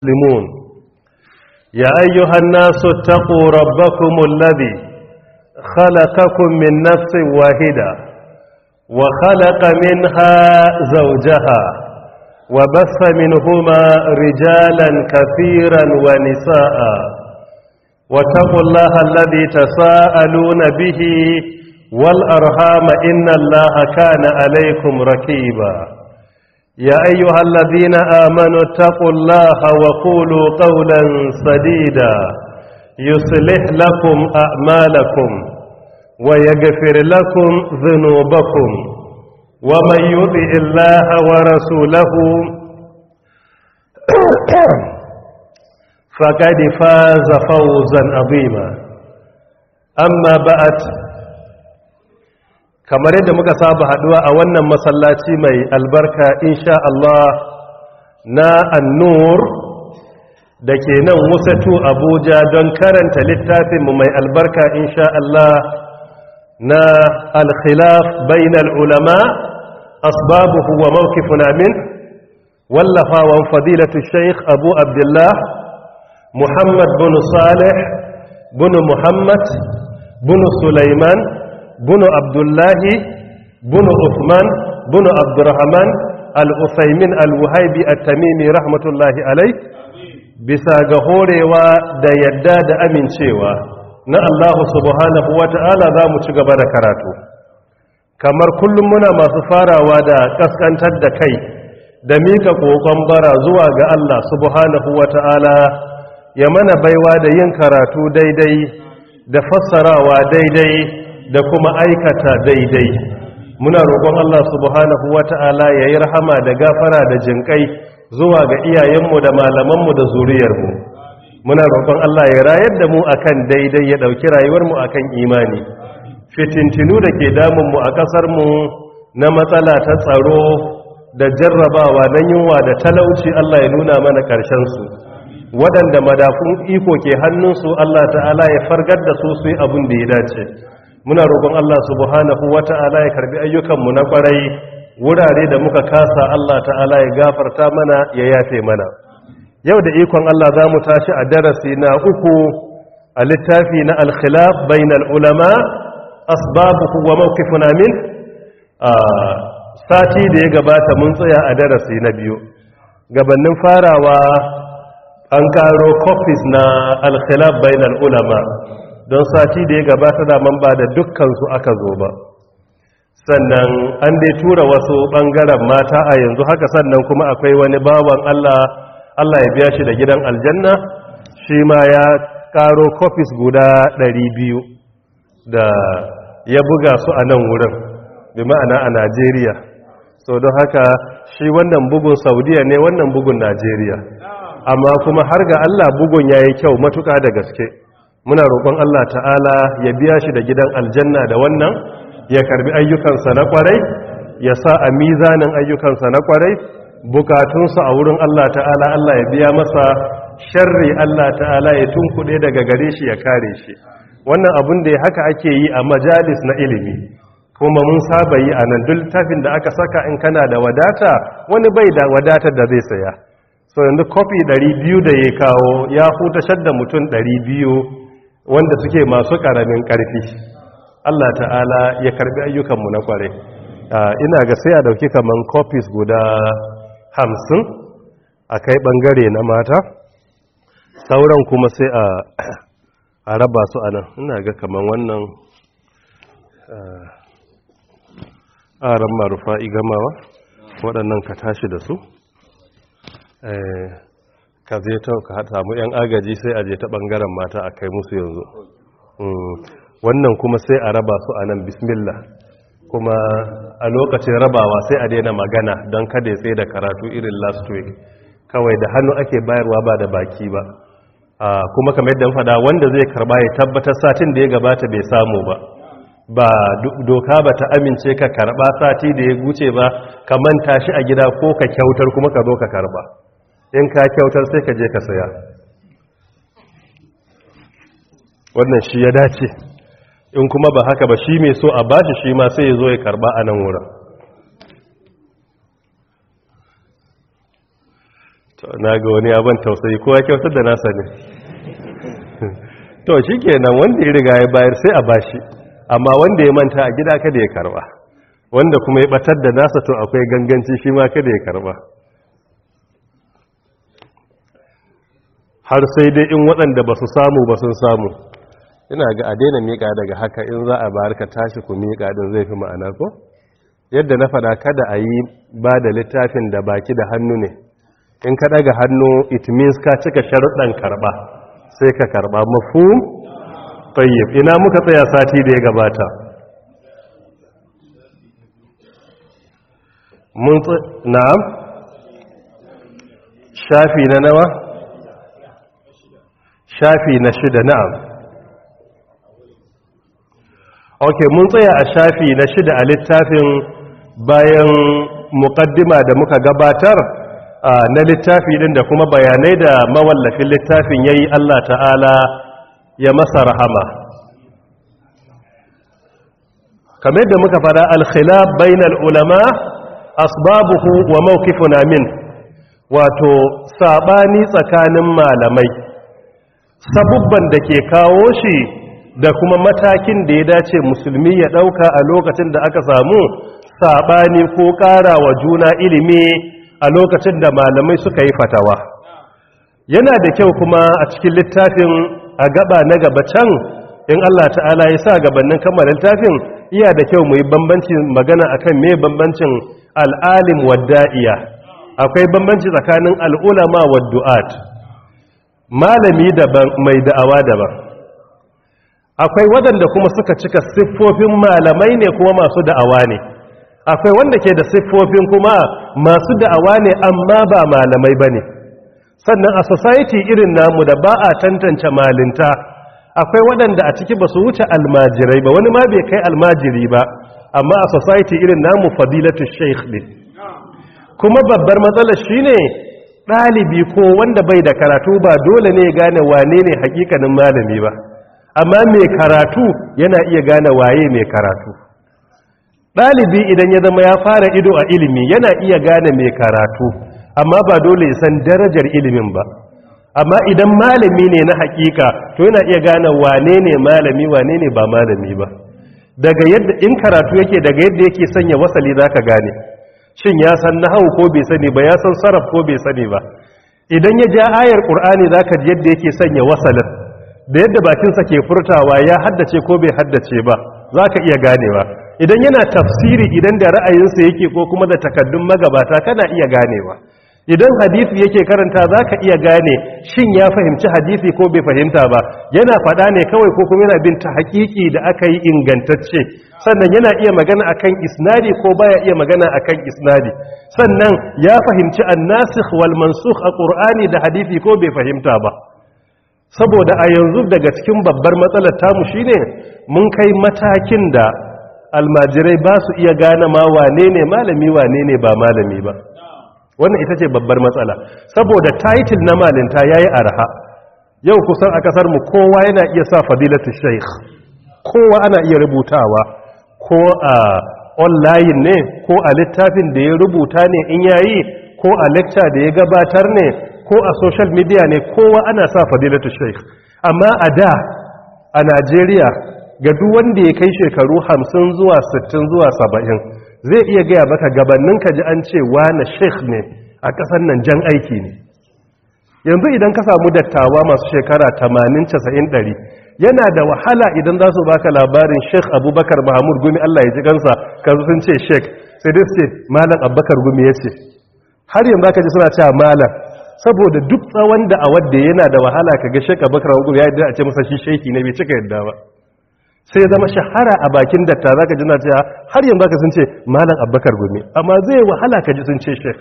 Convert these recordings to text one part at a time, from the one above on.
مسلمون يا أيها الناس اتقوا ربكم الذي خلقكم من نفس واحدة وخلق منها زوجها وبث منهما رجالا كثيرا ونساء واتقوا الله الذي تساءلون به والأرحام إن الله كان عليكم ركيبا يا أيها الذين آمنوا اتقوا الله وقولوا قولا سديدا يصلح لكم أعمالكم ويغفر لكم ذنوبكم ومن يطع الله ورسوله فقد فاز فوزا عظيما أما بعد kamar yadda muka saba haduwa a wannan masallaci mai albarka insha Allah na annur da ke nan wasatu abuja don karanta littafinmu mai albarka insha Allah na alkhilaf bainal ulama asbabuhu wa mawqifuna min wallafawan fadilatu sheikh abu abdullah muhammad bin salih bin muhammad bin sulaiman bunu abdullahi bunu usman bunu abdurrahman al-usaimin al-wuhaibi at-tamimi rahmatullahi alai bisa ga horewa da yadda da amincewa na Allah subhanahu wata'ala za mu ci gaba da karatu kamar kullum muna masu farawa da kaskantar da kai da mika kokon bara zuwa ga Allah subhanahu wata'ala ya mana baiwa da yin karatu daidai da fassarawa daidai da kuma aikata daidai muna roƙon Allah subhanahu wata'ala ya yi rahama da gafara da jinƙai zuwa ga iyayenmu da malamanmu da zuriyarmu muna roƙon Allah ya rayar da mu akan daidai ya ɗauki rayuwarmu akan imani fitintinu da ke damunmu a ƙasarmu na matsala ta tsaro da jarrabawa na yunwa da talauci Allah ya nuna mana ƙarshensu waɗanda madafun iko ke hannunsu Allah ta'ala ya fargar da su su yi abin da ya dace muna roƙon Allah subhanahu wata'ala ya karbi ayyukanmu na ƙwarai wurare da muka kasa Allah ta'ala ya gafarta mana ya yafe mana yau da ikon Allah za mu tashi a darasi na uku a littafi na alkhilaf bainal ulama asbabuhu wa mawqifuna min sati da ya gabata mun tsaya a darasi na biyu gabanin farawa an karo copies na alkhilaf bainal ulama don sati da ya gabata da man ba da dukkansu aka zo ba sannan an dai tura wasu ɓangaren mata a yanzu haka sannan kuma akwai wani bawan Allah Allah ya biya shi da gidan aljanna shi ma ya karo kofis guda 200 da ya buga su a nan wurin bi ma'ana a Najeriya so don haka shi wannan bugun Saudiya ne wannan bugun Najeriya amma kuma har ga Allah bugun yayi kyau matuƙa da gaske muna roƙon Allah ta'ala ya biya shi da gidan aljanna da wannan ya karbi ayyukansa na kwarai ya sa a mizanin ayyukansa na kwarai bukatunsa a wurin Allah ta'ala Allah ya biya masa sharri Allah ta'ala ya tunkuɗe daga gare shi ya kare shi wannan abin da haka ake yi a majalis na ilimi kuma mun saba yi a nan duk tafin da aka saka in kana da wadata wani bai da wadatar da zai saya so yanzu kofi 200 da ya kawo ya hutashar da mutum 200 wanda suke masu ƙaramin ƙarfi Allah ta'ala ya karbi ayyukanmu na kware ina ga sai a dauki kaman copies guda hamsin a kai ɓangare na mata sauran kuma sai a raba su a nan ina ga kaman wannan aran marufa igamawa waɗannan ka tashi da su ka zai ta ka samu 'yan agaji sai a je ta ɓangaren mata a kai musu yanzu wannan kuma sai a raba su a nan bismillah kuma a lokacin rabawa sai a daina magana don kada ya tsaye da karatu irin last week kawai da hannu ake bayarwa ba da baki ba kuma kamar yadda fada wanda zai karba ya tabbatar satin da ya gabata bai samu ba ba doka ba ta amince ka karba sati da ya guce ba ka manta shi a gida ko ka kyautar kuma ka zo ka karba in ka kyautar sai ka je ka saya wannan shi ya dace in kuma ba haka ba shi mai so a bashi shi ma sai ya zo ya karba a nan wurin na ga wani abin tausayi kowa kyautar da nasa ne to shi kenan wanda ya riga ya bayar sai a bashi amma wanda ya manta a gida kada ya karba wanda kuma ya batar da nasa to akwai ganganci shi ma kada ya karba har sai dai in waɗanda ba su samu ba sun samu ina ga a daina miƙa daga haka in za a bayar ka tashi ku miƙa din zai fi ma'ana ko yadda na faɗa kada a yi ba da littafin da baki da hannu ne in ka daga hannu it means ka cika sharuɗan karɓa sai ka karɓa mafhum tayyib ina muka tsaya sati da ya gabata mun na'am shafi na nawa shafi na shida na'am ok mun tsaya a shafi na shida a littafin bayan muƙaddima da muka gabatar na littafi din da kuma bayanai da mawallafin littafin yayi Allah ta'ala ya masa rahama kamar da muka fada al-khilaf bainal ulama asbabuhu wa mawqifuna min wato sabani tsakanin malamai sabubban da ke kawo shi da kuma matakin da ya dace musulmi ya dauka a lokacin da aka samu sabani ko ƙara wa juna ilimi a lokacin da malamai suka yi fatawa yana da kyau kuma a cikin littafin a gaba na gaba can in Allah ta'ala ya sa gabanin kammar littafin iya da kyau mu yi bambanci magana akan me bambancin al'alim wadda'iya akwai bambanci tsakanin al'ulama waddu'at malami daban mai da'awa daban akwai waɗanda kuma suka cika siffofin malamai ne kuma masu da'awa ne akwai wanda ke da siffofin kuma masu da'awa ne amma ba malamai ba ne sannan a society irin namu da ba a tantance malinta akwai waɗanda a ciki ba su wuce almajirai ba wani ma bai kai almajiri ba amma a society irin namu fadilatu sheikh ne kuma babbar matsalar shine ɗalibi ko wanda bai da karatu ba dole ne gane wane ne hakikanin malami ba amma mai karatu yana iya gane waye mai karatu ɗalibi idan ya zama ya fara ido a ilimi yana iya gane mai karatu amma ba dole ya san darajar ilimin ba amma idan malami ne na hakika to yana iya gane wane ne malami wane ne ba malami ba daga yadda in karatu yake daga yadda yake sanya wasali zaka gane shin ya san nahwu ko bai sani ba ya san sarraf ko bai sani ba idan ya ja ayar qur'ani zaka ji yadda yake sanya wasalin da yadda bakinsa ke furtawa ya haddace ko bai haddace ba zaka iya ganewa idan yana tafsiri idan da ra'ayinsa yake ko kuma da takaddun magabata kana iya ganewa idan hadisi yake karanta zaka iya gane shin ya fahimci hadisi ko bai fahimta ba yana faɗa ne kawai ko kuma yana bin ta haƙiƙi da aka yi ingantacce sannan yana iya magana akan isnadi ko baya iya magana akan isnadi sannan ya fahimci annasikh wal mansukh a qur'ani da hadisi ko bai fahimta ba saboda a yanzu daga cikin babbar matsalar tamu shine mun kai matakin da almajirai ba su iya gane ma wane ne malami wane ne ba malami ba wannan ita ce babbar matsala saboda title na malinta yayi arha yau kusan a kasar mu kowa yana iya sa fadilatu sheikh kowa ana iya rubutawa ko a online ne ko a littafin da ya rubuta ne in yayi ko a lecture da ya gabatar ne ko a social media ne kowa ana sa fadilatu sheikh amma a da a Najeriya ga duk wanda ya kai shekaru 50 zuwa 60 zuwa 70 zai iya gaya maka gabanin ka ji an ce na sheikh ne a ƙasar nan jan aiki ne yanzu idan ka samu dattawa masu shekara 80 100 yana da wahala idan za su baka labarin sheikh abubakar mahamud gumi allah ya ji gansa ka sun ce sheikh sai dai su ce malam abubakar gumi ya ce har yanzu aka ji suna cewa malam saboda duk tsawon da a wadda yana da wahala ka ga sheikh abubakar gumi ya yi a ce masa shi sheiki ne bai cika yadda ba sai zama shahara a bakin datta za ka jina cewa har yanzu ka sun ce malam abbakar gumi amma zai wahala ka ji sun ce shek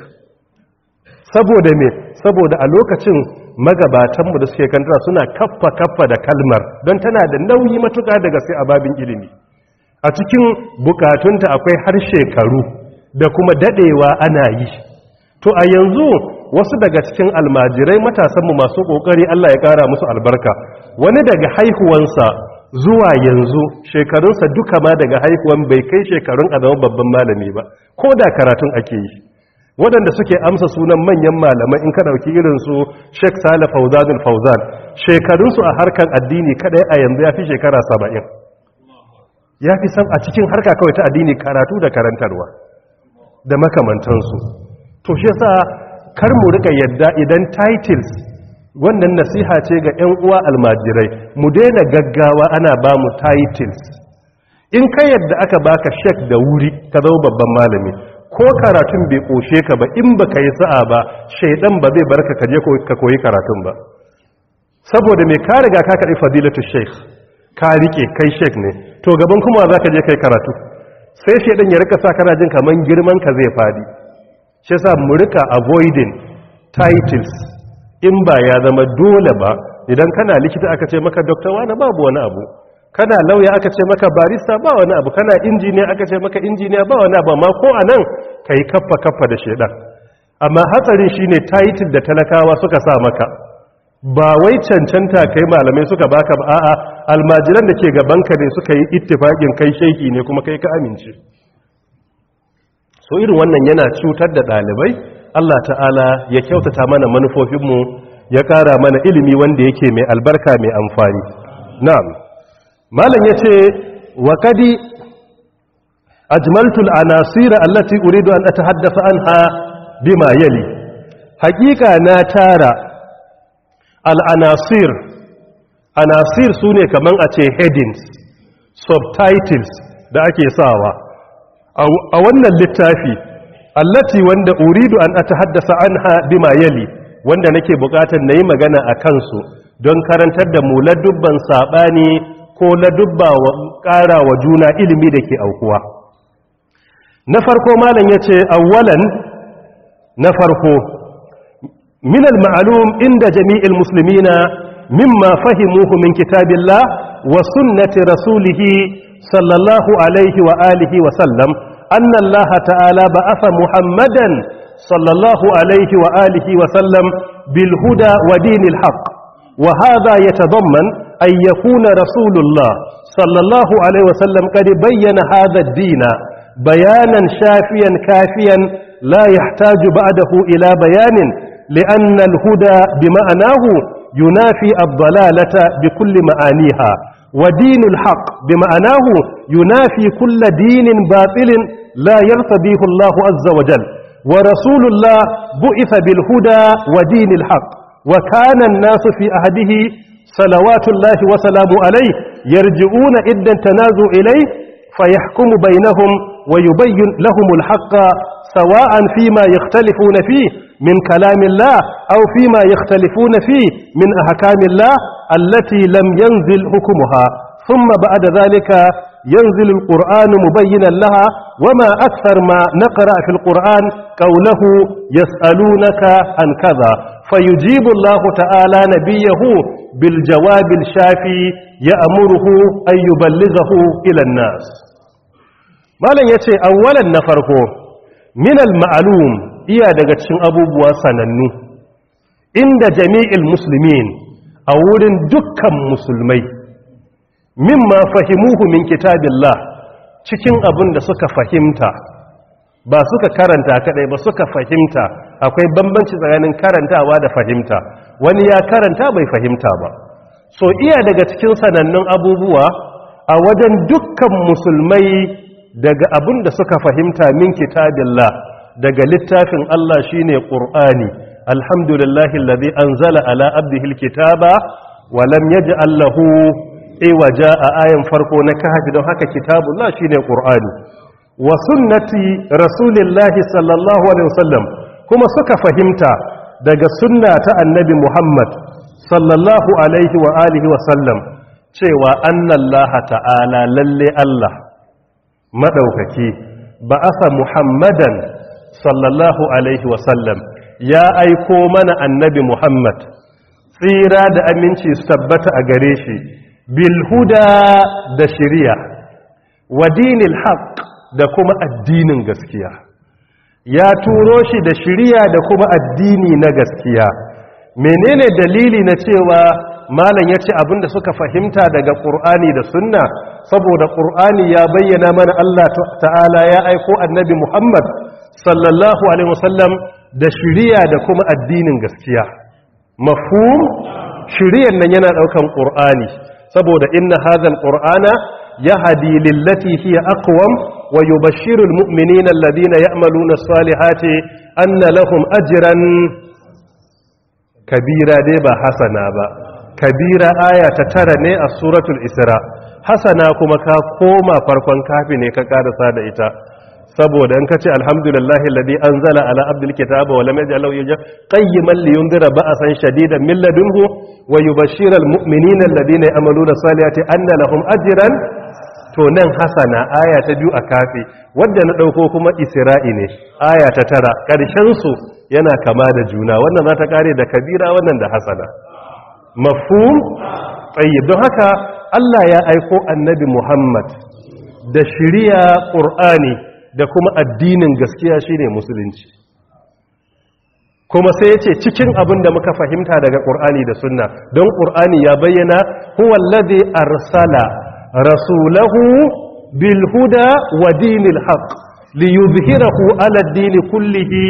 saboda me saboda a lokacin magabatanmu da suke kantara suna kaffa kaffa da kalmar don tana da nauyi matuka daga sai a babin ilimi a cikin bukatunta akwai har shekaru da kuma dadewa ana yi to a yanzu wasu daga cikin almajirai matasanmu masu kokari Allah ya kara musu albarka wani daga haihuwansa zuwa yanzu shekarunsa duka ma daga haihuwan bai kai shekarun a zama babban malami ba ko da karatun ake yi waɗanda suke amsa sunan manyan malamai in ka ɗauki irinsu sheik sale fauzanul fauzan shekarunsu a harkar addini kadai a yanzu ya fi shekara saba'in ya fi sam a cikin harka kawai ta addini karatu da karantarwa da makamantansu to shi yasa kar mu rika yadda idan titles wannan nasiha ce ga 'yan uwa almajirai mu daina gaggawa ana ba mu titles in ka yadda aka baka shek da wuri ka zama babban malami ko karatun bai koshe ka ba in ba ka yi sa'a ba shaidan ba zai barka ka je ka koyi karatun ba saboda mai ka riga ka kaɗi fadilatu sheikh ka rike kai sheikh ne to gaban kuma za ka je kai karatu sai shaidan ya rika sa kana jin kaman girman ka zai fadi shi yasa mu rika avoiding titles in ba ya zama dole ba idan kana likita aka ce maka doctor wani babu wani abu kana lauya aka ce maka barista ba wani abu kana injiniya aka ce maka injiniya ba wani abu amma ko a nan ka yi kaffa kaffa da shaidan amma hatsarin shine title da talakawa suka sa maka ba wai cancanta kai malamai suka baka ba a'a almajiran da ke gabanka ne suka yi ittifaƙin kai shaiki ne kuma kai ka amince so irin wannan yana cutar da ɗalibai Allah ta'ala ya kyautata mana manufofinmu ya ƙara mana ilimi wanda yake mai albarka mai amfani na'am malam yace wa kadi ajmaltul anasira allati uridu an atahaddasa anha bima yali haƙiƙa na tara al-anasir anasir sune kaman a ce headings subtitles da ake sawa a wannan littafi allati wanda uridu an atahaddasa anha bima yali wanda nake bukatar nayi magana a kansu don karantar da mu ladubban sabani ko ladubba wa ƙara wa juna ilimi da ke aukuwa na farko malam yace awwalan na farko min al-ma'lum inda jami'il muslimina mimma fahimuhu min kitabillah wa sunnati rasulih sallallahu alaihi wa alihi wa sallam أن الله تعالى بعث محمدا صلى الله عليه وآله وسلم بالهدى ودين الحق وهذا يتضمن أن يكون رسول الله صلى الله عليه وسلم قد بين هذا الدين بيانا شافيا كافيا لا يحتاج بعده إلى بيان لأن الهدى بمعناه ينافي الضلالة بكل معانيها ودين الحق بمعناه ينافي كل دين باطل لا يرتضيه الله عز وجل ورسول الله بعث بالهدى ودين الحق وكان الناس في أهده صلوات الله وسلام عليه يرجعون إذا تنازوا إليه فيحكم بينهم ويبين لهم الحق سواء فيما يختلفون فيه من كلام الله أو فيما يختلفون فيه من أحكام الله التي لم ينزل حكمها ثم بعد ذلك ينزل القرآن مبينا لها وما أكثر ما نقرأ في القرآن قوله يسألونك عن كذا فيجيب الله تعالى نبيه بالجواب الشافي يأمره أن يبلغه إلى الناس ما لن يتي أولا نفرقه من المعلوم إيا دقتشن أبو بواسنني عند جميع المسلمين أولا دكا مسلمين mimma fahimuhu min kitabillah cikin abin da suka fahimta ba suka karanta kadai ba suka fahimta akwai bambanci tsakanin karantawa da fahimta wani ya karanta bai fahimta ba so iya daga cikin sanannun abubuwa a wajen dukkan musulmai daga abin da suka fahimta min kitabillah daga littafin Allah shine Qur'ani alhamdulillahi alladhi anzala ala abdihi alkitaba wa lam yaj'al lahu iwaja a ayan farko na kahfi don haka kitabullah shine qur'ani wa sunnati rasulillahi sallallahu alaihi wasallam kuma suka fahimta daga sunna ta annabi muhammad sallallahu alaihi wa alihi wasallam cewa annallaha ta'ala lalle allah madaukaki ba'asa muhammadan sallallahu alaihi wasallam ya aiko mana annabi muhammad tsira da aminci su tabbata a gare shi bilhuda da shiriya wa dinil haq da kuma addinin gaskiya ya turo shi da shiriya da kuma addini na gaskiya menene dalili na cewa malam ya ce abinda suka fahimta daga ƙur'ani da sunna saboda ƙur'ani ya bayyana mana Allah ta'ala ya aiko annabi Muhammad sallallahu alaihi wasallam da shiriya da kuma addinin gaskiya mafhum shiriyan nan yana daukan qur'ani saboda inna hadhal qur'ana yahdi lillati hiya aqwam wa yubashshiru almu'minina alladhina ya'maluna as-salihati anna lahum ajran kabira dai ba hasana ba kabira aya ta tara ne a suratul isra hasana kuma ka koma farkon kafi ne ka karasa da ita saboda in kace alhamdulillahi alladhi anzala ala abdil kitaba wa lam yaj'al lahu yawja qayyiman liyunzira ba'san shadidan min ladunhu wa yubashshira almu'minina alladhina ya'maluna salihati anna lahum ajran to nan hasana aya ta biyu a kafi wadda na dauko kuma isra'i ne aya ta tara karshen su yana kama da juna wannan za ta kare da kabira wannan da hasana mafhum tayyib don haka Allah ya aiko annabi Muhammad da shiriya Qur'ani da kuma addinin gaskiya shine musulunci kuma sai yace cikin abin da muka fahimta daga Qur'ani da Sunna don Qur'ani ya bayyana huwa allazi arsala rasulahu bil huda wa dinil haqq liyuzhirahu ala ad-din kullihi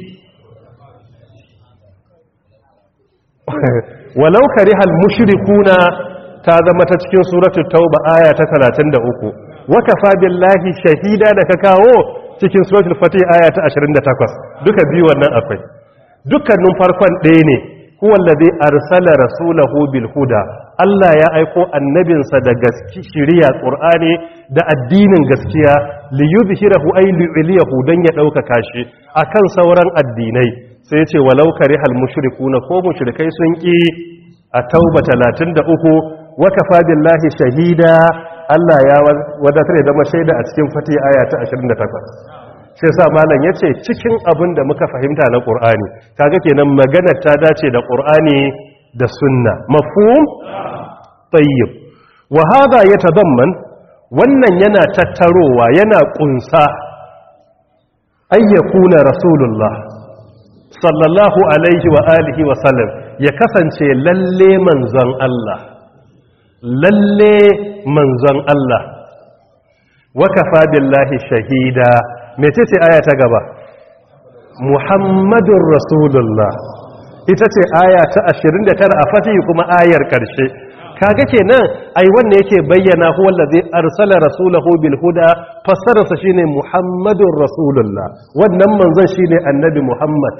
walau karihal mushrikuna ta zama ta cikin suratul tauba aya ta 33 wa kafa billahi shahida da ka kawo cikin suratul fatih aya ta 28 duka biyu wannan akwai dukkanin farkon ɗaya ne huwa allazi arsala rasulahu bil huda Allah ya aiko annabinsa da gaski shiriya qur'ani da addinin gaskiya li yuzhirahu ay li dan ya dauka shi akan sauran addinai sai ya ce walau karihal mushrikuna ko mushrikai sun ki a tauba 33 wa kafa billahi shahida Allah ya wadatar da zama shaida a cikin fati aya ta 28 sai sa malam yace cikin abin da muka fahimta na Qur'ani kaga kenan maganar ta dace da Qur'ani da sunna mafhum tayyib wa hada yatadamman wannan yana tattarowa yana kunsa ayyakuna rasulullah sallallahu alaihi wa alihi wa sallam ya kasance lalle manzon Allah lalle manzon Allah wa kafa billahi shahida mecece aya ta gaba muhammadur rasulullah ita ce aya ta 29 a fatihi kuma ayar karshe kaga kenan ai wanne yake bayyana huwa allazi arsala rasulahu bil huda fassararsa shine muhammadur rasulullah wannan manzon shine annabi muhammad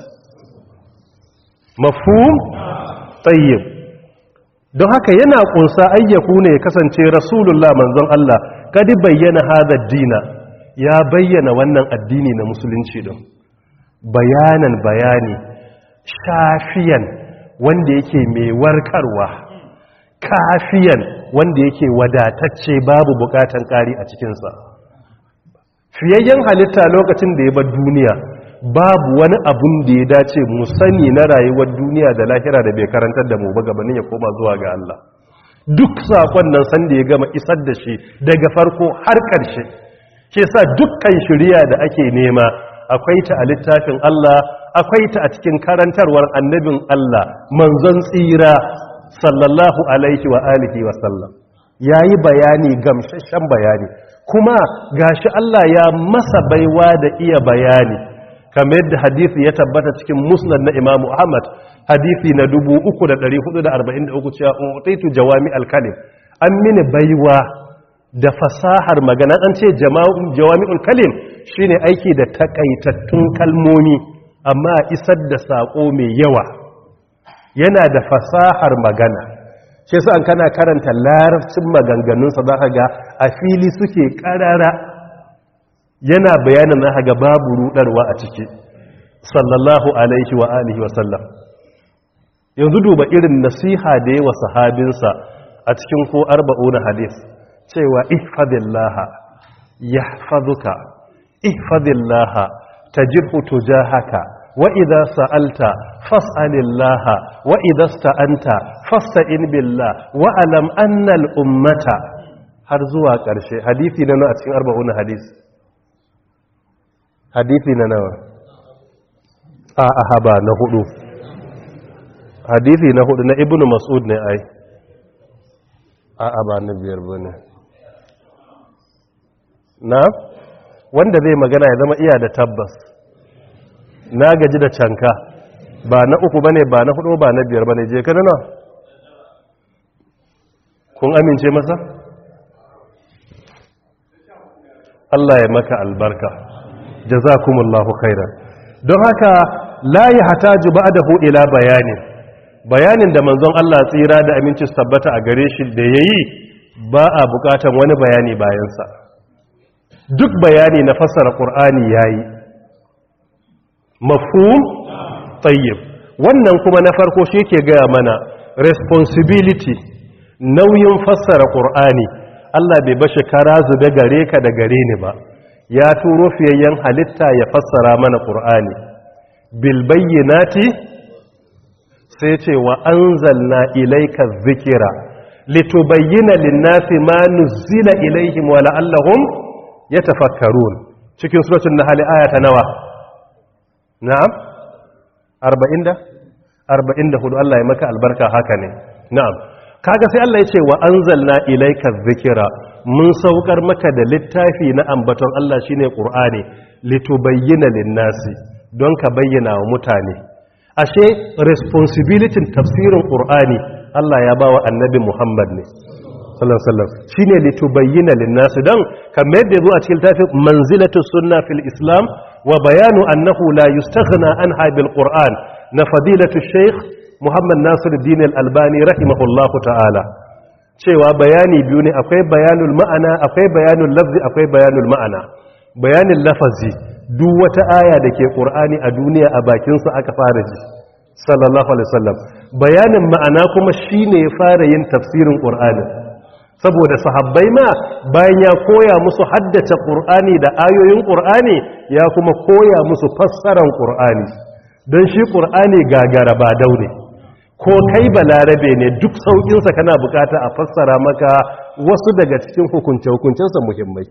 mafhum tayyib don haka yana kunsa ayyaku ne kasance rasulullah manzon Allah kadi bayyana hada dina ya bayyana wannan addini na musulunci din bayanan bayani shafiyan wanda yake mai warkarwa kafiyan wanda yake wadatacce babu bukatan kari a cikinsa fiyayyen halitta lokacin da ya bar duniya babu wani abun da ya dace mu sani na rayuwar duniya da lahira da bai karantar da mu ba gabanin ya koma zuwa ga Allah duk sakon nan san da ya gama isar da shi daga farko har ƙarshe ke sa dukkan shirya da ake nema akwai ta a littafin Allah akwai ta a cikin karantarwar annabin Allah manzon tsira sallallahu alaihi wa alihi wa sallam yayi bayani gamsashen bayani kuma gashi Allah ya masa baiwa da iya bayani kamar yadda hadisi ya tabbata cikin musnad na imamu ahmad hadisi na 3443 cewa utaitu jawami alkalim an mini baiwa da fasahar magana an ce jawami'ul kalim shine aiki da takaitattun kalmomi amma isar da sako mai yawa yana da fasahar magana shi yasa an kana karanta larabcin maganganunsa za ka ga a fili suke karara yana bayanin na ga babu rudarwa a ciki sallallahu alaihi wa alihi wa sallam yanzu duba irin nasiha da yawa sahabinsa a cikin ko arba'una hadis cewa ihfadillaha yahfazuka ihfadillaha tajibhu tujahaka wa idza sa'alta fas'alillaha wa idza sta'anta fasta'in billah wa alam anna al-ummata har zuwa ƙarshe hadisi na a cikin arba'una hadis hadithi na nawa a ahaba na hudu hadithi na hudu na ibnu mas'ud ne ai a aba na biyar bane na wanda zai magana ya zama iya da tabbas na gaji da canka ba na uku bane ba na hudu ba na biyar bane je ka na kun amince masa Allah ya maka albarka jazakumullahu khairan don haka la yahtaju ba'dahu ila bayanin bayanin da manzon Allah tsira da aminci su tabbata a gare shi da yayi ba a bukatan wani bayani bayansa duk bayani na fassara qur'ani yayi mafhum tayyib wannan kuma na farko shi yake gaya mana responsibility nauyin fassara qur'ani Allah bai bashi kara zube gare ka da gare ni ba ya turo fiyayyen halitta ya fassara mana qur'ani bil bayyinati sai ce wa anzalna ilayka dhikra litubayyana lin-nasi ma nuzila ilayhim wa la'allahum yatafakkarun cikin suratul nahl aya ta nawa na'am 40 da 44 Allah ya maka albarka haka ne na'am kaga sai Allah ya ce wa anzalna ilayka dhikra mun saukar maka da littafi na ambaton Allah shine Qur'ani litubayyana lin-nasi don ka bayyana wa mutane ashe responsibility tafsirin Qur'ani Allah ya bawa annabi Muhammad ne sallallahu alaihi wasallam shine litubayyana lin-nasi dan kamar yadda zo a cikin littafin manzilatu sunna fil islam wa bayanu annahu la yustaghna anha bil Qur'an na fadilatu shaykh Muhammad Nasiruddin Al-Albani rahimahullahu ta'ala cewa bayani biyu ne akwai bayanul ma'ana akwai bayanul lafzi akwai bayanul ma'ana bayanin lafazi duk wata aya da ke Qur'ani a duniya a bakin sa aka fara ji sallallahu alaihi wasallam bayanin ma'ana kuma shine ya fara yin tafsirin Qur'ani saboda sahabbai ma bayan ya koya musu haddace Qur'ani da ayoyin Qur'ani ya kuma koya musu fassaran Qur'ani don shi Qur'ani gagara ba daune ko kai balarabe ne duk saukinsa kana bukata a fassara maka wasu daga cikin hukunce-hukuncensa muhimmai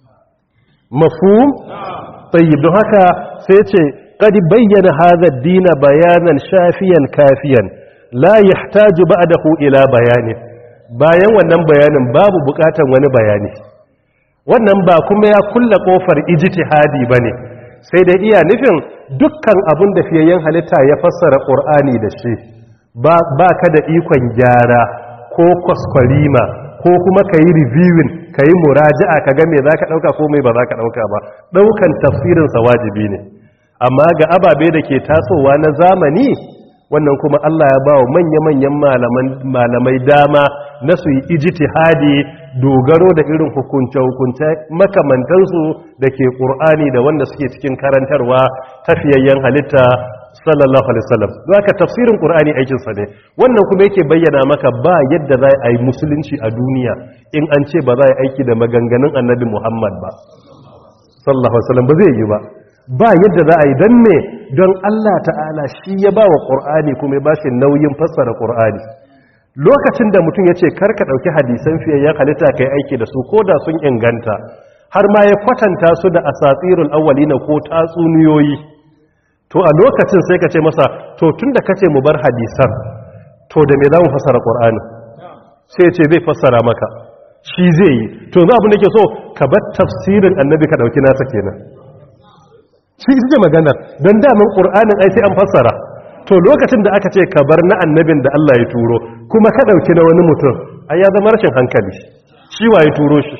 mafhum tayyib don haka sai ce qad bayyana hadha ad-din bayanan shafiyan kafiyan la yahtaju ba'dahu ila bayani bayan wannan bayanin babu bukatan wani bayani wannan ba kuma ya kulla kofar ijtihadi bane sai dai iya nufin dukkan abin da fiyayyen halitta ya fassara qur'ani da shi ba ka da ikon gyara ko kwaskwarima ko kuma ka yi reviewing ka yi muraja'a ka game za ka ɗauka ko mai ba za ka ɗauka ba ɗaukan tafsirinsa wajibi ne amma ga ababe da ke tasowa na zamani wannan kuma Allah ya ba wa manya-manyan malamai dama na su yi ijtihadi dogaro da irin hukunce-hukunce makamantansu da ke ƙur'ani da wanda suke cikin karantarwa tafiyayyen halitta sallallahu alaihi wasallam zaka tafsirin qur'ani aikin sa ne wannan kuma yake bayyana maka ba yadda za a yi musulunci a duniya in an ce ba za a yi aiki da maganganun annabi Muhammad ba sallallahu alaihi wasallam ba zai yi ba ba yadda za a yi dan me don Allah ta'ala shi ya ba wa qur'ani kuma ya ba shi nauyin fassara qur'ani lokacin da mutum ya ce karka ɗauki hadisan fiye ya halitta kai aiki da su ko da sun inganta har ma ya kwatanta su da asatirul awwalina ko tatsuniyoyi to a lokacin sai ka ce masa to tun da kace mu bar hadisan to da me za mu fassara qur'ani sai ce zai fassara maka shi zai yi to za abin da ke so ka bar tafsirin annabi ka dauki nasa kenan shi ita ce magana don damin qur'anin ai sai an fassara to lokacin da aka ce ka bar na annabin da Allah ya turo kuma ka dauki na wani mutum ai ya zama rashin hankali shi wa ya turo shi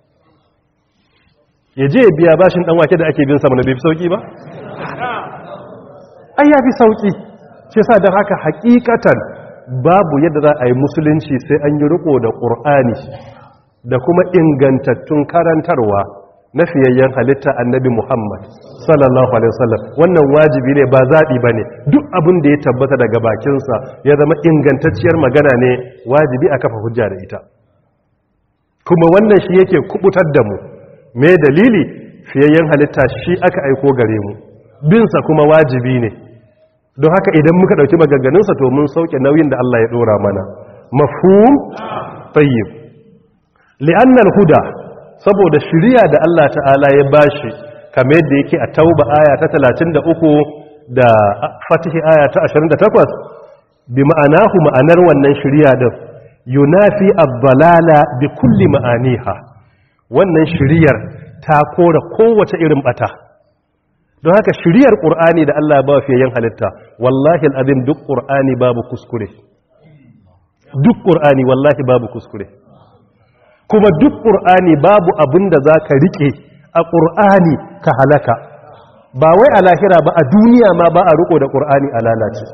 ya je ya biya bashin dan wake da ake bin sa mana bai fi sauki ba ai ya fi sauƙi ce sa don haka hakikatan babu yadda za a yi musulunci sai an yi riko da ƙur'ani da kuma ingantattun karantarwa na fiyayyen halitta annabi muhammad sallallahu alaihi wasallam wannan wajibi ne ba zaɓi ba ne duk abin da ya tabbata daga bakinsa ya zama ingantacciyar magana ne wajibi a kafa hujja da ita kuma wannan shi yake kubutar da mu me dalili fiyayyen halitta shi aka aiko gare mu binsa kuma wajibi ne don haka idan muka ɗauki maganganunsa to mun sauke nauyin da Allah ya ɗora mana mafhum tayyib li'annal huda saboda shiriya da Allah ta'ala ya bashi kamar yadda yake a tauba aya ta 33 da fatihi aya ta 28 bi ma'anahu ma'anar wannan shiriya din yunafi ad-dalala bi kulli ma'aniha wannan shiriyar ta kora kowace irin bata don haka shiriyar ƙur'ani da Allah ba fiye yin halitta wallahi al'azim duk ƙur'ani babu kuskure duk ƙur'ani wallahi babu kuskure kuma duk ƙur'ani babu abin da za ka riƙe a ƙur'ani ka halaka ba wai a lahira ba a duniya ma ba a riko da ƙur'ani a lalace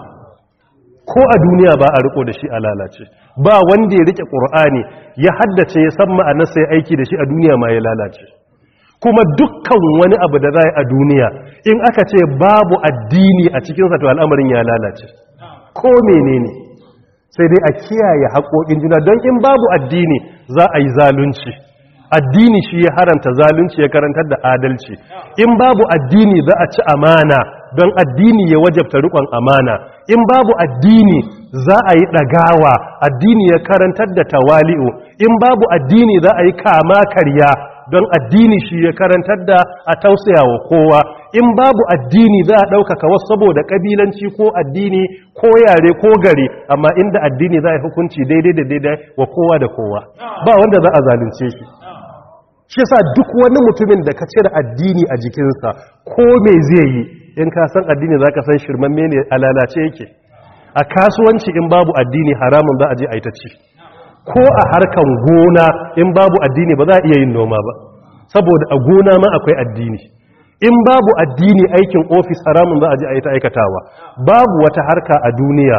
ko a duniya ba a riko da shi a lalace ba wanda ya rike ƙur'ani ya haddace ya san ma'anarsa ya aiki da shi a duniya ma ya lalace kuma dukkan wani abu da za a duniya in aka ce babu addini a cikinsa to al'amarin ya lalace ko menene sai dai a kiyaye haƙoƙin juna don in babu addini za a yi zalunci addini shi ya haranta zalunci ya karantar da adalci in babu addini za a ci amana don addini ya wajabta riƙon amana in babu addini za a yi ɗagawa addini ya karantar da tawali'u in babu addini za a yi kama karya don addini shi ya karantar da a tausaya wa kowa in babu addini za a ɗaukaka wasu saboda ƙabilanci ko addini ko yare ko gari amma inda addini za a yi hukunci daidai da daidai wa kowa da kowa ba wanda za a zalunce shi shi sa duk wani mutumin da ka cire addini a jikinsa ko me zai yi in ka san addini za ka san shirmamme ne a lalace yake a kasuwanci in babu addini haramun za a je a yi ta ci ko a harkan gona in babu addini ba za a iya yin noma ba saboda a gona ma akwai addini in babu addini aikin ofis haramun za a je a yi ta aikatawa babu wata harka a duniya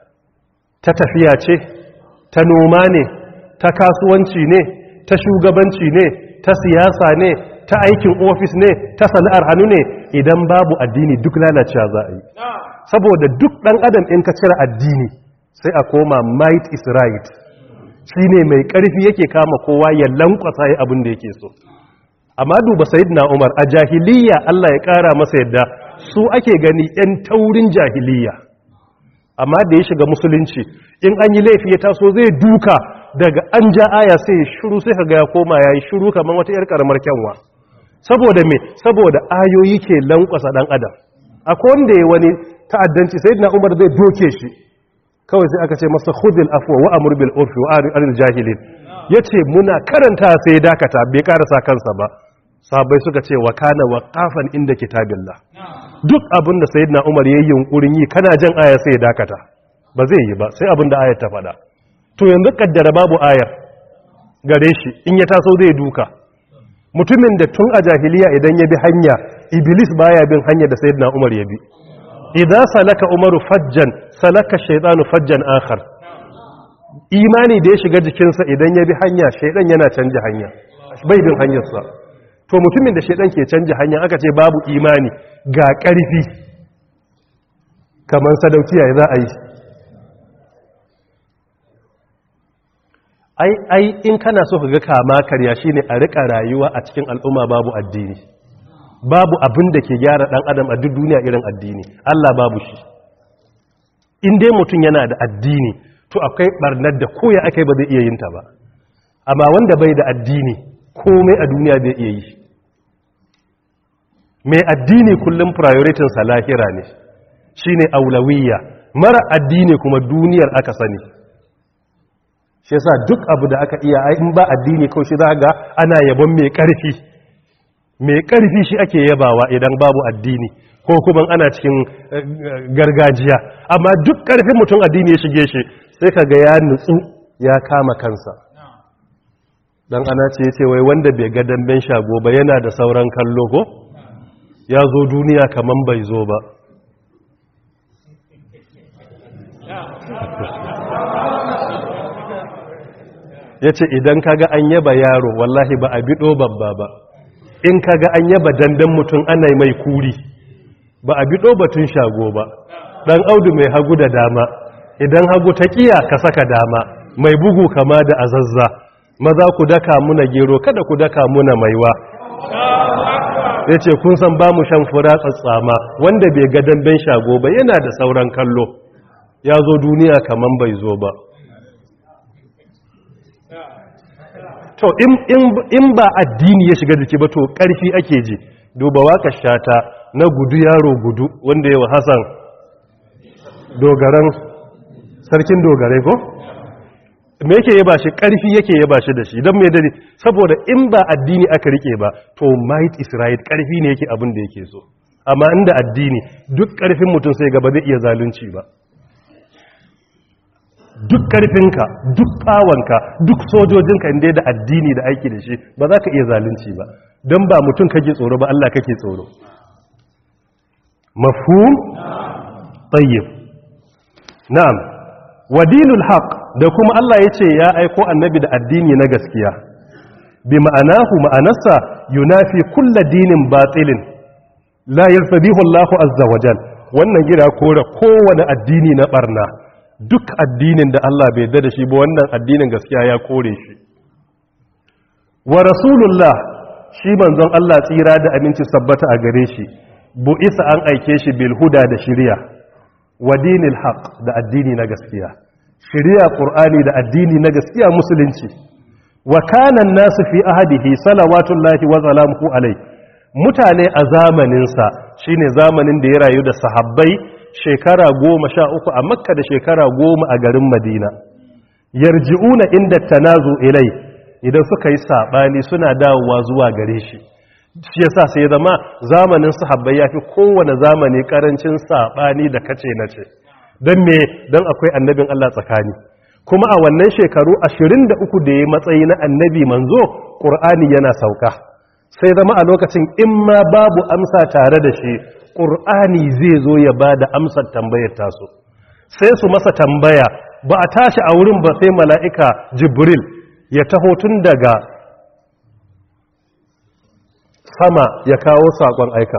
ta tafiya ce ta noma ne ta kasuwanci ne ta shugabanci ne ta siyasa ne ta aikin ofis ne ta sana'ar hannu ne idan babu addini duk lalacewa za a yi saboda duk ɗan adam in ka cire addini sai a koma might is right shi ne mai ƙarfi yake kama kowa ya lankwasa ya abin da yake so amma duba na umar a jahiliya Allah ya ƙara masa yadda su ake gani 'yan taurin jahiliya amma da ya shiga musulunci in an yi laifi ya taso zai duka daga an ja aya sai ya shiru sai ka ga ya koma ya yi shiru kamar wata 'yar ƙaramar kyanwa saboda me saboda ayoyi ke lankwasa ɗan adam akwai wanda ya wani ta'addanci na umar zai doke shi kawai sai aka ce masa khudil afwa wa amur bil urfi wa aril jahilin yace muna karanta sai dakata bai karasa kansa ba sahabbai suka ce wa kana waqafan inda kitabillah duk abin da sayyidina umar yayin yunkurin yi kana jan aya sai dakata ba zai yi ba sai abin da ayar ta faɗa to yanzu kaddara babu ayar gare shi in ya taso zai duka mutumin da tun a jahiliya idan ya bi hanya iblis baya bin hanya da sayyidina umar ya bi idza salaka umaru fajjan salaka shaytanu fajjan akhar imani da ya shiga jikinsa idan ya bi hanya shaydan yana canja hanya bai bin hanyarsa to mutumin da shaydan ke canja hanya aka ce babu imani ga ƙarfi kamar sadaukiya za a yi ai ai in kana so ka ga kama karya shine a rika rayuwa a cikin al'umma babu addini babu abin da ke gyara dan adam a duk duniya irin addini Allah babu shi in dai mutum yana da addini to akwai barnar da koya akai ba zai iya yin ta ba amma wanda bai da addini komai a duniya zai iya yi mai addini kullum prioritin sa lahira ne shine aulawiyya mara addini kuma duniyar aka sani shi yasa duk abu da aka iya in ba addini kawai shi za ga ana yabon mai karfi mai ƙarfi shi ake yabawa idan babu addini ko kuma ana cikin gargajiya amma duk ƙarfin mutum addini ya shige shi sai ka ga ya nutsu ya kama kansa dan ana ce ce wai wanda bai ga damben shago ba yana da sauran kallo ko ya zo duniya kaman bai zo ba ya ce idan kaga an yaba yaro wallahi ba a biɗo babba ba in kaga an yaba dandan mutum ana mai kuri ba a biɗo batun shago ba ɗan audu mai hagu da dama idan hagu ta ƙiya ka saka dama mai bugu kama da azazza maza ku daka muna gero kada ku daka muna maiwa ya ce kun san ba mu shan fura tsatsama wanda bai ga damben shago ba yana da sauran kallo ya zo duniya kaman bai zo ba to in ba addini ya shiga jiki ba to ƙarfi ake ji duba waka shata na gudu yaro gudu wanda yawa hassan dogaran sarkin dogarai ko me yake yaba shi ƙarfi yake yaba shi da shi don mai dare saboda in ba addini aka rike ba to might is right ƙarfi ne yake abin da yake so amma inda addini duk ƙarfin mutum sai gaba zai iya zalunci ba duk ƙarfinka duk fawanka duk sojojinka inda da addini da aiki da shi ba za ka iya zalunci ba don ba mutum kake tsoro ba Allah kake tsoro mafhum tayyib na'am wa dinul haq da kuma Allah yace ya aiko annabi da addini na gaskiya bi ma'anahu ma'anarsa yunafi kullu dinin batilin la yarfadihu Allahu azza wajal wannan gira kore kowane addini na barna duk addinin da Allah bai yarda da shi ba wannan addinin gaskiya ya kore shi wa rasulullah shi manzon Allah tsira da aminci sabbata a gare shi bu isa an aike shi bil huda da shiriya wa dinil haq da addini na gaskiya shiriya qur'ani da addini na gaskiya musulunci wa kana nasu fi ahadihi salawatullahi wa salamuhu alai mutane a zamanin sa shine zamanin da ya rayu da sahabbai shekara goma sha uku a makka da shekara goma a garin madina yarji'una inda tanazu ilai idan suka yi sabani suna dawowa zuwa gare shi shi yasa sai zama zamanin sahabbai yafi kowane zamani karancin sabani da kace nace dan me dan akwai annabin Allah tsakani kuma a wannan shekaru 23 da ya matsayi na annabi manzo qur'ani yana sauka sai zama a lokacin in ma babu amsa tare da shi qur'ani zai zo ya bada amsar tambayar taso sai su masa tambaya ba a tashi a wurin ba sai mala'ika jibril ya taho tun daga sama ya kawo saƙon aika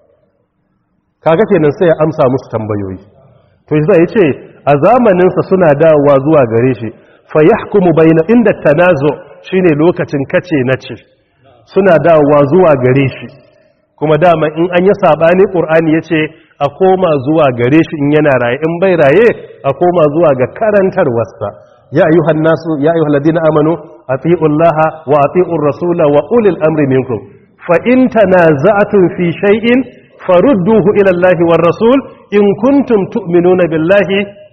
kaga kenan sai ya amsa musu tambayoyi to shi zai ce a zamaninsa suna dawowa zuwa gare shi fa yahkumu bayna inda tanazo shine lokacin kace nace suna dawowa zuwa gare shi kuma dama in an yi sabani qur'ani yace a koma zuwa gare shi in yana raye in bai raye a koma zuwa ga karantarwarsa ya ayyuhan nasu ya ayyuhal ladina amanu atiullaha wa atiur rasula wa ulil amri minkum فإن تنازعتم في شيء فردوه إلى الله والرسول إن كنتم تؤمنون بالله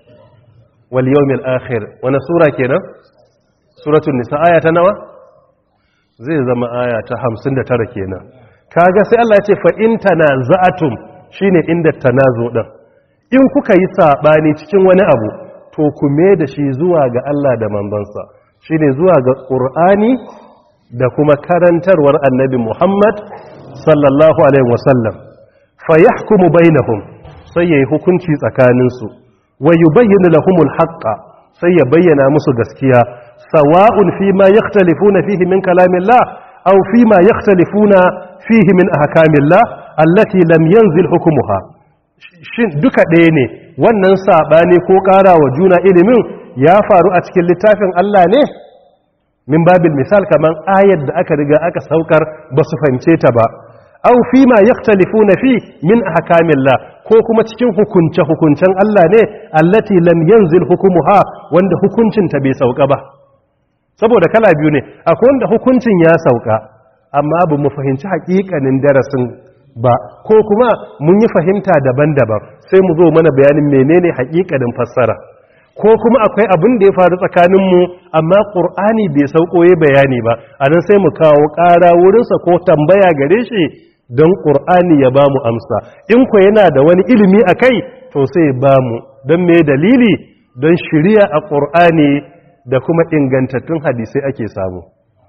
واليوم الآخر وانا سورة كنا سورة النساء آية نوى زي زما آية همسن ترى كنا kaga sai Allah ya ce fa in tanaza'atum shine inda tanazu din in kuka yi sabani cikin wani abu to ku me da shi zuwa ga Allah da manzansa shine zuwa ga Qur'ani da kuma karantarwar annabi Muhammad sallallahu alaihi wasallam fa yahkumu bainahum sai yayi hukunci tsakaninsu wa yubayyinu lahumul haqqa sai ya bayyana musu gaskiya sawa'un fi ma yakhtalifuna fihi min kalamillah aw fi ma yakhtalifuna fihi min ahkamillah allati lam yanzil hukmuha shin duka ɗaya ne wannan sabani ko ƙara wa juna ilimin ya faru a cikin littafin Allah ne min babil misal kaman ayar da aka riga aka saukar ba su fahimce ta ba aw fi ma yaktalifuna fi min ahkamillah ko kuma cikin hukunce hukuncen Allah ne allati lam yanzil hukumuha wanda hukuncin ta bai sauka ba saboda kala biyu ne akwai wanda hukuncin ya sauka amma ba mu fahimci hakikanin darasin ba ko kuma mun yi fahimta daban-daban sai mu zo mana bayanin menene hakikanin fassara ko kuma akwai abin da ya faru tsakaninmu amma ƙur'ani bai saukoye bayani ba a nan sai mu kawo ƙara wurinsa ko tambaya gare shi don ƙur'ani ya ba mu amsa in ku yana da wani ilimi a kai to sai ba mu don me dalili don shirya a ƙur'ani da kuma ingantattun hadisai ake samu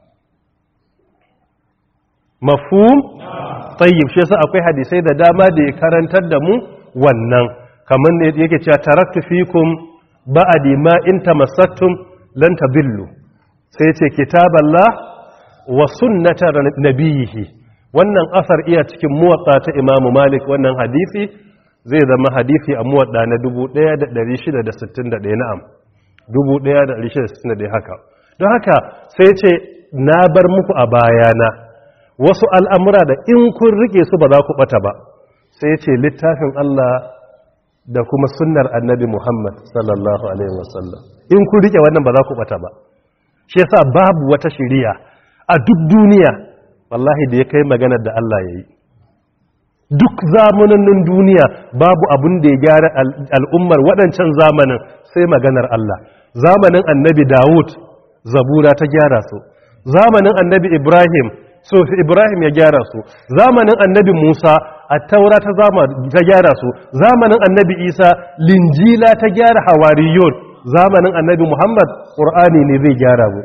mafhum tayyib shi yasa akwai hadisai da dama da ya karantar da mu wannan kamar ne yake cewa taraktu fikum ba'adi ma in tamassattum lan tabillu sai ce kitaballah wa sunnata nabiyihi wannan asar iya cikin muwatta ta Imam Malik wannan hadisi zai zama hadisi a muwatta na 1661 na'am 1661 haka don haka sai ce na bar muku a bayana wasu al'amura da in kun rike su ba za ku bata ba sai ce littafin Allah da kuma sunnar annabi Muhammad sallallahu alaihi wasallam in ku rike wannan ba za ku bata ba shi yasa babu wata shiriya a duk duniya wallahi da ya kai maganar da Allah yayi duk zamanin duniya babu abun da ya gyara al'ummar waɗancan zamanin sai maganar Allah zamanin annabi Dawud zabura ta gyara su zamanin annabi Ibrahim so Ibrahim ya gyara su zamanin annabi Musa attaura ta zama ta gyara su zamanin annabi isa linjila ta gyara hawariyun zamanin annabi muhammad qur'ani ne zai gyara mu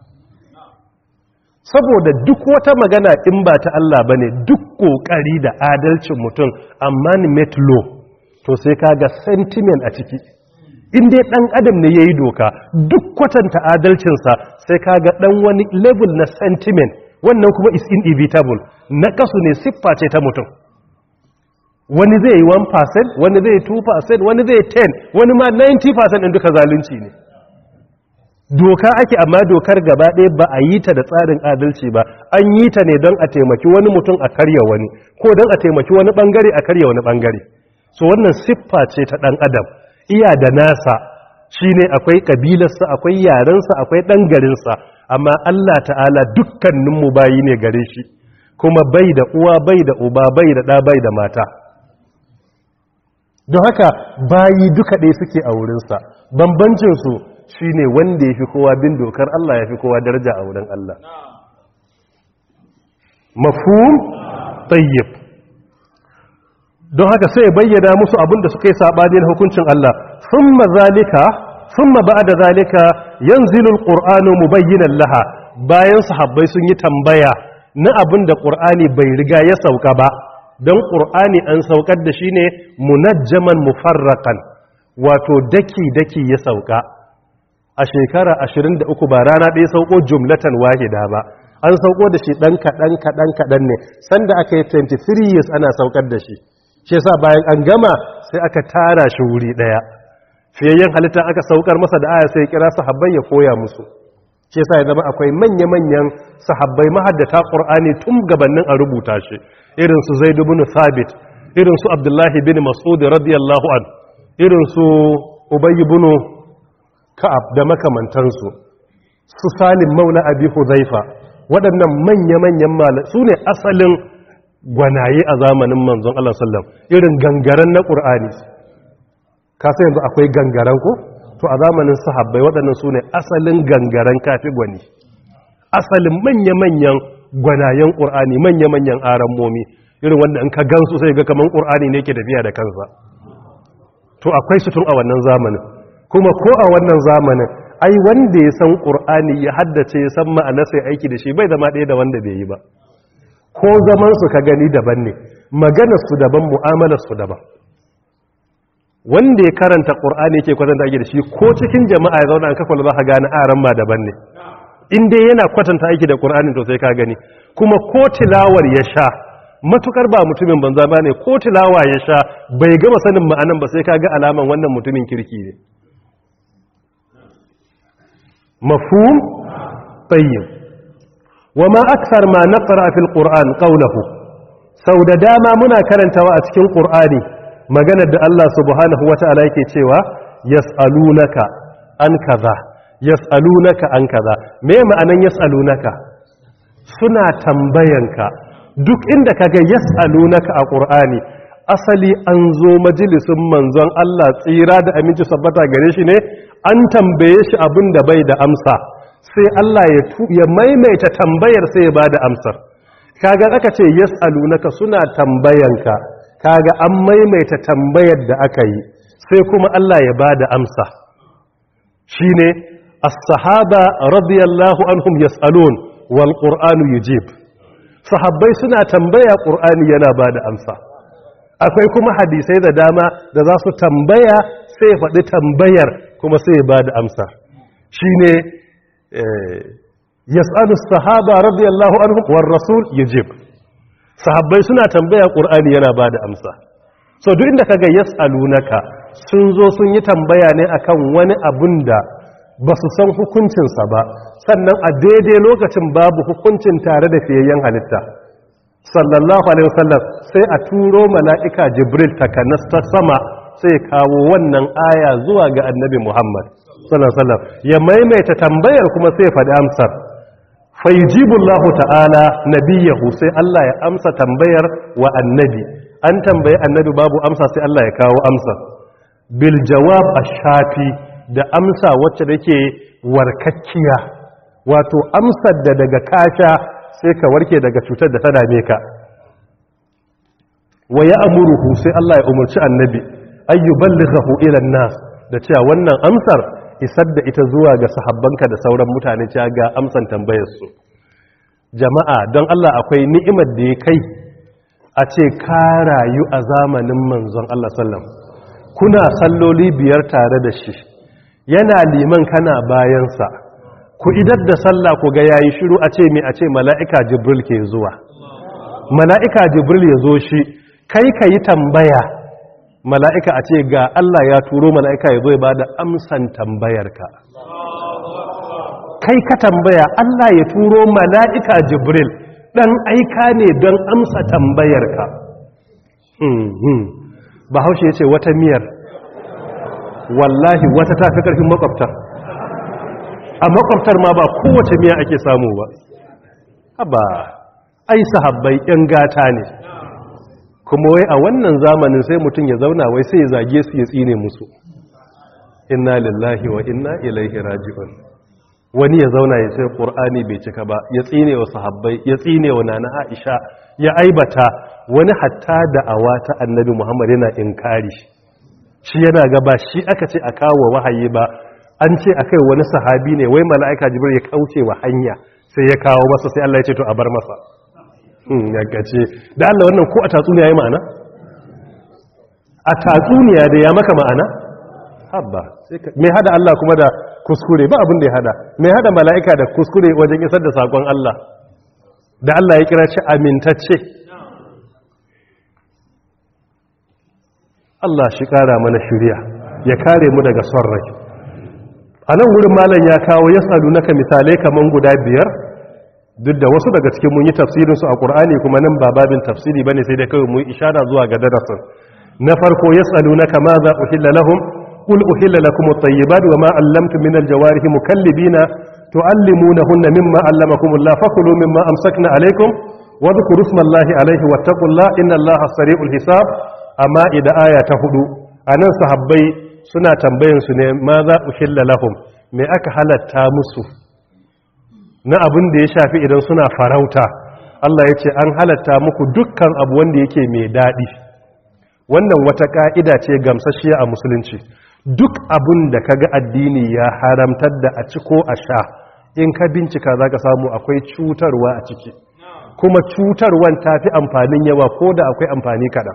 saboda duk wata magana in ba ta Allah bane duk kokari da adalcin mutum amma ni met law to sai kaga sentiment a ciki in dai dan adam ne yayi doka duk kwatanta adalcinsa sai kaga dan wani level na sentiment wannan kuma is inevitable na kasu ne siffa ce ta mutum wani zai yi 1% wani zai yi 2% wani zai yi 10 wani ma 90% din duka zalunci ne doka ake amma dokar gaba ɗaya ba a yi ta da tsarin adalci ba an yi ta ne don a taimaki wani mutum a karya wani ko don a taimaki wani bangare a karya wani bangare so wannan siffa ce ta ɗan adam iya da nasa shine akwai kabilarsa akwai yarensa akwai ɗan garinsa amma Allah ta'ala dukkaninmu bayi ne gare shi kuma bai da uwa bai da uba bai da ɗa bai da mata don haka bayi duka ɗaya suke a wurinsa bambancinsu shine wanda ya fi kowa bin dokar Allah ya fi kowa daraja a wurin Allah mafhum tayyib don haka sai ya bayyana musu abin da suka yi saɓani na hukuncin Allah thumma zalika thumma ba'da zalika yanzilu alqur'anu mubayyinan laha bayan sahabbai sun yi tambaya na abin da qur'ani bai riga ya sauka ba don qur'ani an saukar da shi ne munajjaman mufarraqan wato daki daki ya sauka a shekara 23 ba rana ɗaya sauko jumlatan wahida ba an sauko da shi ɗan kaɗan kaɗan kaɗan ne sanda aka yi 23 years ana saukar da shi shi yasa bayan an gama sai aka tara shi wuri ɗaya fiyayyen halitta aka saukar masa da aya sai kira sahabbai ya koya musu shi yasa ya zama akwai manya-manyan sahabbai mahaddata ƙur'ani tun gabanin a rubuta shi irin su zaid ibn thabit irin su abdullahi bin mas'ud radiyallahu an irin su ubay ibn ka'ab da makamantansu su salim maula abi huzaifa waɗannan manya-manyan malamai su ne asalin gwanaye a zamanin manzon Allah sallam irin gangaren na ƙur'ani kasa yanzu akwai gangaren ko to a zamanin sahabbai waɗannan su ne asalin gangaren kafi gwani asalin manya-manyan gwanayen ƙur'ani manya-manyan arammomi irin wanda in ka gansu sai ga kaman ƙur'ani ne ke tafiya da kansa to akwai su tun a wannan zamanin kuma ko a wannan zamanin ai wanda ya san ƙur'ani ya haddace ya san ma'ana sai aiki da shi bai zama ɗaya da wanda bai yi ba ko zaman su ka gani daban ne maganar su daban mu'amalar su daban wanda ya karanta ƙur'ani yake kwatanta aiki da shi ko cikin jama'a ya zauna an kafa za ka gane aran ma daban ne in dai yana kwatanta aiki da ƙur'ani to sai ka gani kuma ko tilawar ya sha matukar ba mutumin banza ba ne ko tilawa ya sha bai gama sanin ma'anan ba sai ka ga alaman wannan mutumin kirki ne mafhum tayyib wama akthar ma naqra fil qur'an qawluhu sau da dama muna karantawa a cikin qur'ani maganar da Allah subhanahu wata'ala yake cewa yas'alunaka an kaza yas'alunaka an kaza me ma'anan yas'alunaka suna tambayanka duk inda kaga yas'alunaka a qur'ani asali an zo majalisin manzon Allah tsira da aminci sabbata gare shi ne an tambaye shi abin da bai da amsa sai Allah ya ya maimaita tambayar sai ya bada amsar kaga aka ce yas'alunaka suna tambayanka kaga an maimaita tambayar da aka yi sai kuma Allah ya bada amsa shine as-sahaba radiyallahu anhum yas'alun wal qur'anu yujib sahabbai suna tambaya qur'ani yana bada amsa akwai kuma hadisai da dama da za su tambaya sai faɗi tambayar kuma sai ba da amsa shi ne yas'alu sahaba radiyallahu anhu war rasul yajib sahabbai suna tambaya qur'ani yana ba da amsa so duk inda kaga yas'alunaka sun zo sun yi tambaya ne akan wani abun da ba su san hukuncinsa ba sannan a daidai lokacin babu hukuncin tare da fiyayyen halitta sallallahu alaihi wasallam sai a turo mala'ika jibril takanas ta sama sai kawo wannan aya zuwa ga annabi muhammad sallallahu alaihi wasallam ya maimaita tambayar kuma sai faɗi amsar fayyijibullahu ta'ala nabiyahu sai Allah ya amsa tambayar wa annabi an tambayi annabi babu amsa sai Allah ya kawo amsa bil jawab ash-shafi da amsa wacce take warkakkiya wato amsar da daga kasha sai ka warke daga cutar da ta dame ka wa ya amuruhu sai Allah ya umarci annabi ayyuballighahu ila nas da cewa wannan amsar isar da ita zuwa ga sahabbanka da sauran mutane cewa ga amsan tambayar su jama'a don Allah akwai ni'imar da ya kai a ce ka rayu a zamanin manzon Allah sallam kuna salloli biyar tare da shi yana liman kana bayansa ku idar da sallah ku ga yayi shiru a ce me a ce mala'ika jibril ke zuwa mala'ika jibril ya zo shi kai ka yi tambaya mala'ika a ce ga Allah ya turo mala'ika ya zo ya ba da amsan tambayarka kai ka tambaya Allah ya turo mala'ika jibril ɗan aika ne don amsa tambayarka ba haushe ya ce wata miyar wallahi wata ta fi ƙarfin makwabtar a makwabtar ma ba kowace miya ake samu ba ba ai sahabbai 'yan gata ne kuma wai a wannan zamanin sai mutum ya zauna wai sai ya zage su ya tsine musu inna lillahi wa inna ilaihi raji'un wani ya zauna ya ce qur'ani bai cika ba ya tsine wa sahabbai ya tsine wa nana aisha ya aibata wani hatta da awata annabi muhammad yana inkari shi yana gaba shi aka ce a kawo wahayi ba an ce akai wani sahabi ne wai mala'ika jibril ya kauce wa hanya sai ya kawo masa sai Allah ya ce to a bar masa yankace da Allah wannan ko a tatsuniya ya ma'ana? a tatsuniya da ya maka ma'ana? habba mai hada Allah kuma da kuskure ba abin da ya hada mai hada mala'ika da kuskure wajen isar da sakon Allah da Allah ya kira shi amintacce Allah shi kara mana shirya ya kare mu daga son rai a nan wurin malam ya kawo ya salu naka misalai kaman guda biyar duk da wasu daga cikin mun yi tafsirinsu a ƙur'ani kuma nan ba babin tafsiri bane sai dai kawai mu ishara zuwa ga darasin na farko yas'alunaka ma za uhilla lahum qul uhilla lakum at-tayyibat wa ma 'allamtum min al-jawarih mukallibina tu'allimunahunna mimma 'allamakum Allah fakulu mimma amsakna alaykum wa dhkuru isma Allah alayhi wattaqullaha inna Allaha sari'ul hisab amma ida aya ta hudu anan sahabbai suna tambayan su ne ma za uhilla lahum me aka halatta musu na abin da ya shafi idan suna farauta Allah ya ce an halatta muku dukkan abu wanda yake mai daɗi wannan wata ƙa'ida ce gamsashiya a musulunci duk abin da ka ga addini ya haramtar da a ci ko a sha in ka bincika za ka samu akwai cutarwa a ciki kuma cutarwan ta fi amfanin yawa ko da akwai amfani kaɗan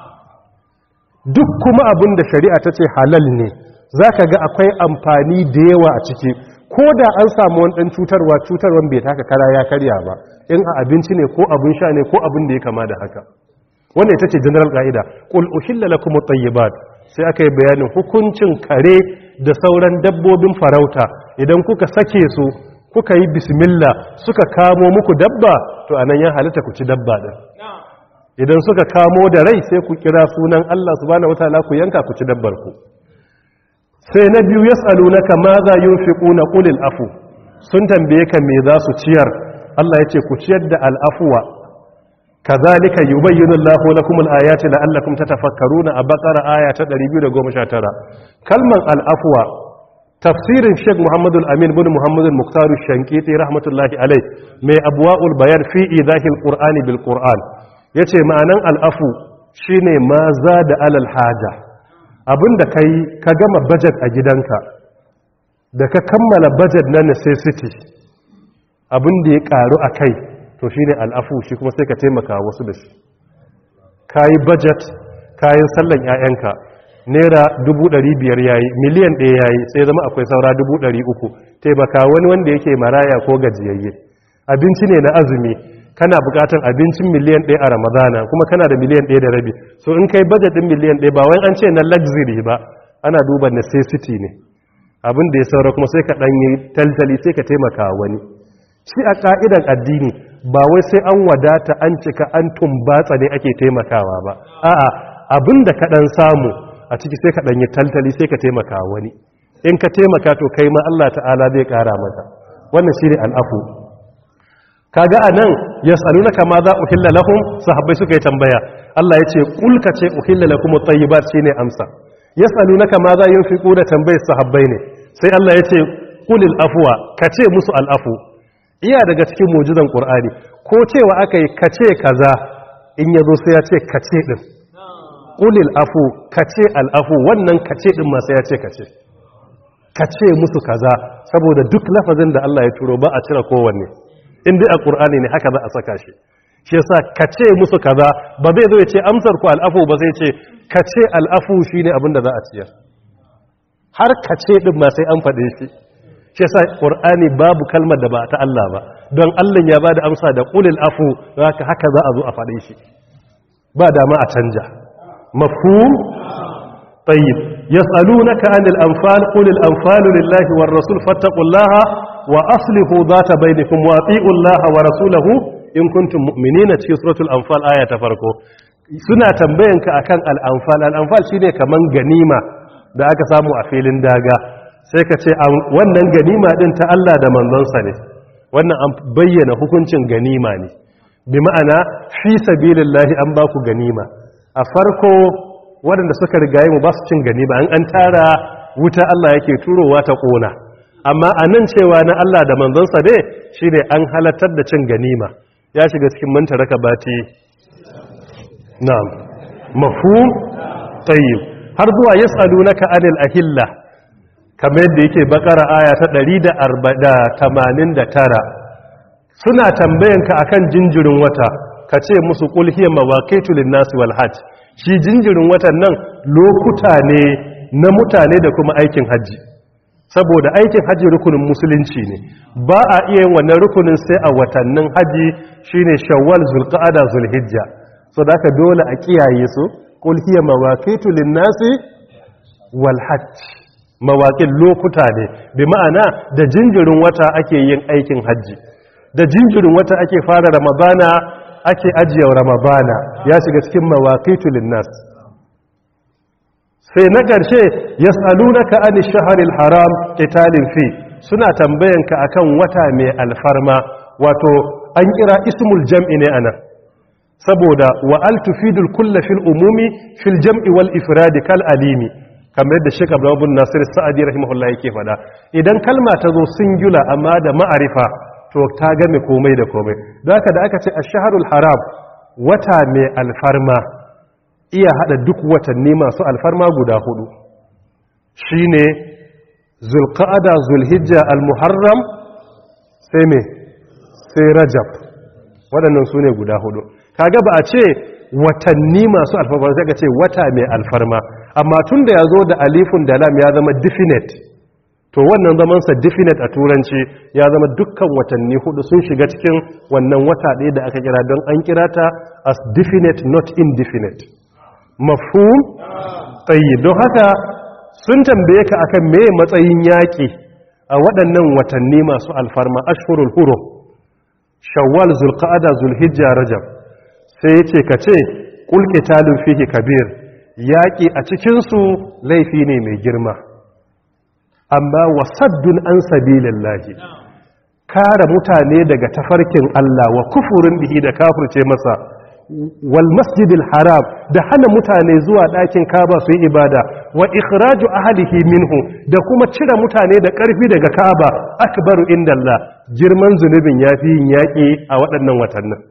duk kuma abin da shari'a ta ce halal ne za ka ga akwai amfani da yawa a ciki ko da an samu wani ɗan cutarwa cutarwan bai taka kara ya karya ba in a abinci ne ko abin sha ne ko abin da ya kama da haka wannan ita ce general ka'ida qul uhilla lakum at-tayyibat sai aka yi bayanin hukuncin kare da sauran dabbobin farauta idan kuka sake su kuka yi bismillah suka kamo muku dabba to anan ya halitta ku ci dabba din idan suka kamo da rai sai ku kira sunan Allah subhanahu wataala ku yanka ku ci dabbar ku sai na biyu yas'alunaka ma za yunfiquna qulil afu sun tambaye ka me za su ciyar Allah ya ce ku ciyar da al'afuwa kazalika yubayyinu Allahu lakum al-ayati la'allakum tatafakkaruna a bakara aya ta 219 kalman al'afuwa tafsirin Sheikh Muhammad al-Amin bin Muhammad al-Muqtar al-Shankiti rahmatullahi alayh mai abwaul bayan fi idahil qur'ani bil qur'an yace ma'anan al'afu shine ma da alal haja abinda kai ka gama budget a gidanka da ka kammala budget na necessity abin da ya karu a kai to shi ne al'afu shi kuma sai ka taimaka wasu da shi ka yi budget kayan sallan 'ya'yanka naira 500 yayi miliyan ɗaya yayi sai zama akwai saura 300 taimaka wani wanda yake maraya ko gajiyayye abinci ne na azumi kana bukatan abincin miliyan ɗaya a ramadana kuma kana da miliyan ɗaya da rabi so in kai budget ɗin miliyan ɗaya ba wai an ce na luxury ba ana duba necessity ne abin da ya saura kuma sai ka ɗanyi taltali sai ka taimaka wani shi a ƙa'idan addini ba wai sai an wadata an cika an tumbatsa ne ake taimakawa ba a'a abin da ka ɗan samu a ciki sai ka ɗanyi taltali sai ka taimaka wani in ka taimaka to kai ma Allah ta'ala zai ƙara maka wannan shi ne al'afu kaga a nan ya tsaru na kama za uhilla lahum sahabbai suka yi tambaya Allah ya ce kulka ce uhilla lakum at-tayyibat shine amsa ya tsaru na kama za yin fiƙo da tambayar sahabbai ne sai Allah ya ce kulil afuwa ka ce musu al'afu iya daga cikin mujizan ƙur'ani ko cewa aka yi ka ce kaza in yazo sai ya ce kace din qulil afu kace al'afu wannan kace din ma sai ya ce kace kace musu kaza saboda duk lafazin da Allah ya turo ba a cire kowanne in dai a Qur'ani ne haka za a saka shi shi yasa kace musu kaza ba zai zo ya ce amsar ku al'afu ba zai ce kace al'afu shine abin da za a ciyar har kace din ma sai an faɗe shi shi yasa qur'ani babu kalmar da ba ta Allah ba don Allah ya bada amsa da qulil afu haka haka za a zo a faɗe shi ba dama a canja mafhum tayyib yas'alunaka 'anil anfal qulil anfalu lillahi war rasul fattaqullaha wa aslihu dhata bainakum wa ati'u allaha wa rasulahu in kuntum mu'minina cikin suratul anfal aya ta farko suna tambayanka akan al-anfal al-anfal shine kaman ganima da aka samu a filin daga sai ka ce wannan ganima din ta Allah da manzonsa ne wannan an bayyana hukuncin ganima ne bi ma'ana fi sabilillahi an ba ku ganima a farko waɗanda suka rigaye mu ba su cin ganima an an tara wuta Allah yake turowa ta ƙona amma a nan cewa na Allah da manzonsa ne shine an halartar da cin ganima ya shiga cikin manta raka bati na'am mafhum tayyib har zuwa yas'alunaka anil ahilla kamar yadda yake bakara aya ta 189 suna tambayanka akan jinjirin wata ka ce musu kulhiyar mawaƙaitu linnasi wal hajj shi jinjirin watan nan lokuta ne na mutane da kuma aikin hajji saboda aikin hajji rukunin musulunci ne ba a iya yin wannan rukunin sai a watannin hajji shine shawwal zulqa'ada zulhijja so da aka dole a kiyaye su kulhiyar mawaƙaitu linnasi wal hajj mawaƙin lokuta ne bi ma'ana da jinjirin wata ake yin aikin hajji da jinjirin wata ake fara ramadana ake ajiye ramadana ya shiga cikin mawaƙitu linnas sai na ƙarshe ya tsalunaka ani shaharil haram ƙitalin fi suna tambayanka akan wata mai alfarma wato an kira ismul jam'i ne ana saboda wa altufidul kulla fil umumi fil jam'i wal ifradi kal alimi kamar yadda Sheikh Abdullah bin Nasir Sa'adi rahimahullah yake fada idan kalma ta zo singular amma da ma'arifa to ta game komai da komai don haka da aka ce ash-shahrul haram wata mai alfarma iya hada duk watanni masu alfarma guda hudu shine zulqa'ada zulhijja al-muharram sai me sai rajab waɗannan su ne guda hudu kaga ba a ce watanni masu alfarma sai ka ce wata mai alfarma amma tun da ya zo da alifun da lam ya zama definite to wannan zamansa definite a turanci ya zama dukkan watanni hudu sun shiga cikin wannan wata ɗaya da aka kira don an kira ta as definite not indefinite mafhum tsayi don haka sun tambaye ka akan me matsayin yaƙi a waɗannan watanni masu alfarma ashhurul hurum shawwal zulqa'ada zulhijja rajab sai yace ka ce qul qitalun fihi kabir yaƙi a cikinsu laifi ne mai girma amma wasaddun an sabilin lahi kare mutane daga tafarkin Allah wa kufurin bihi da kafirce masa wal masjidil haram da hana mutane zuwa ɗakin kaba su yi ibada wa ikhraju ahlihi minhu da kuma cire mutane da ƙarfi daga kaba akbaru indallah girman zunubin yafi yin yaƙi a waɗannan watannin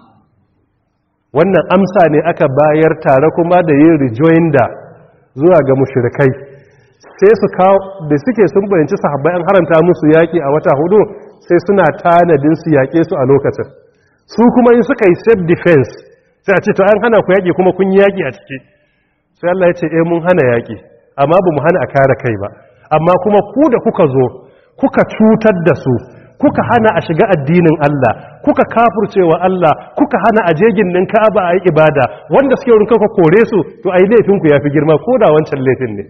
wannan amsa ne aka bayar tare kuma da yin rejoinder zuwa ga mushrikai sai su kawo da suke sun bayanci sahabbai an haranta musu yaƙi a wata hudu sai suna tanadin su yaƙe su a lokacin su kuma in suka yi self defense sai a ce to an hana ku yaƙi kuma kun yi yaƙi a ciki sai Allah ya ce eh mun hana yaƙi amma ba mu hana a kare kai ba amma kuma ku da kuka zo kuka cutar da su kuka hana a shiga addinin Allah kuka kafurcewa Allah kuka hana a jegin nan Ka'aba a yi ibada wanda suke wurin kuka kore su to ai laifin ku yafi girma ko da wancan laifin ne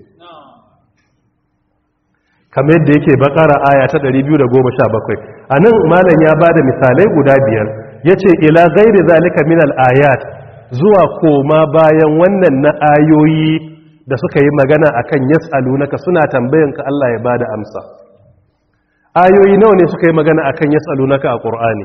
kamar yadda yake bakara aya ta 217 anan malam ya bada misalai guda biyar yace ila ghairi zalika min al-ayat zuwa koma bayan wannan na ayoyi da suka yi magana akan yas'alunaka suna tambayanka Allah ya bada amsa ayoyi nawa ne suka yi magana akan yas'alunaka a Qur'ani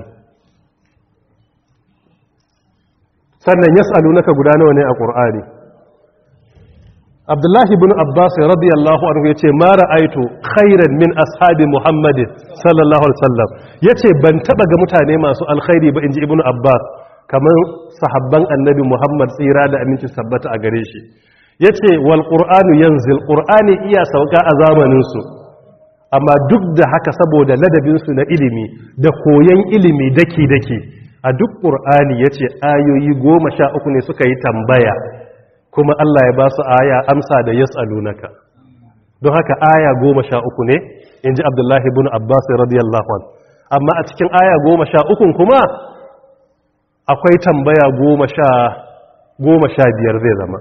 sannan yas'alunaka guda nawa ne a Qur'ani Abdullahi ibn Abbas radiyallahu anhu yace ma ra'aitu khairan min ashabi Muhammadin sallallahu alaihi wasallam yace ban taba ga mutane masu alkhairi ba inji ibn Abbas kamar sahabban annabi Muhammad tsira da aminci sabbata a gare shi yace wal qur'anu yanzil qur'ani iya sauka a zamanin su amma duk da haka saboda ladabin su na ilimi da koyon ilimi daki daki a duk qur'ani yace ayoyi 13 ne suka yi tambaya kuma Allah ya ba su aya amsa da yas'alunaka don haka aya 13 ne inji Abdullahi ibn Abbas radiyallahu anhu amma a cikin aya 13 kuma akwai tambaya goma sha goma sha biyar zai zama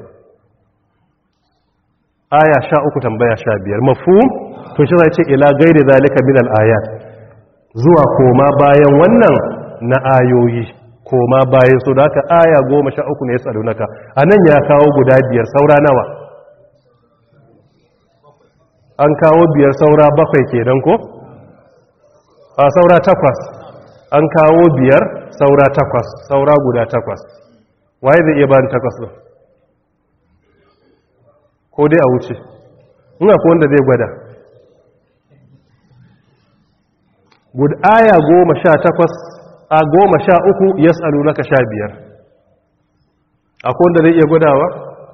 aya sha uku tambaya sha biyar mafhum to shi zai ce ila gairi zalika min al-ayat zuwa koma bayan wannan na ayoyi koma bayan su da haka aya goma sha uku ne ya tsaro naka a nan ya kawo guda biyar saura nawa an kawo biyar saura bakwai kenan ko a saura takwas an kawo biyar saura takwas saura guda takwas waye zai iya bani takwas ɗin ko dai a wuce ina ko wanda zai gwada gud aya goma sha takwas a goma sha uku ya tsalu naka sha biyar akwai wanda zai iya gwadawa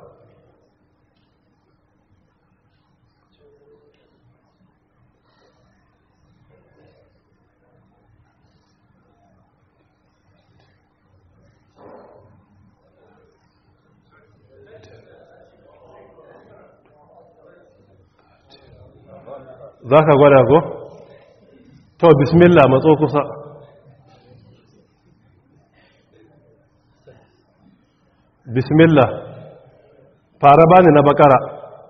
za ka gwada ko? to bismillah matso kusa bismillah fara bani na bakara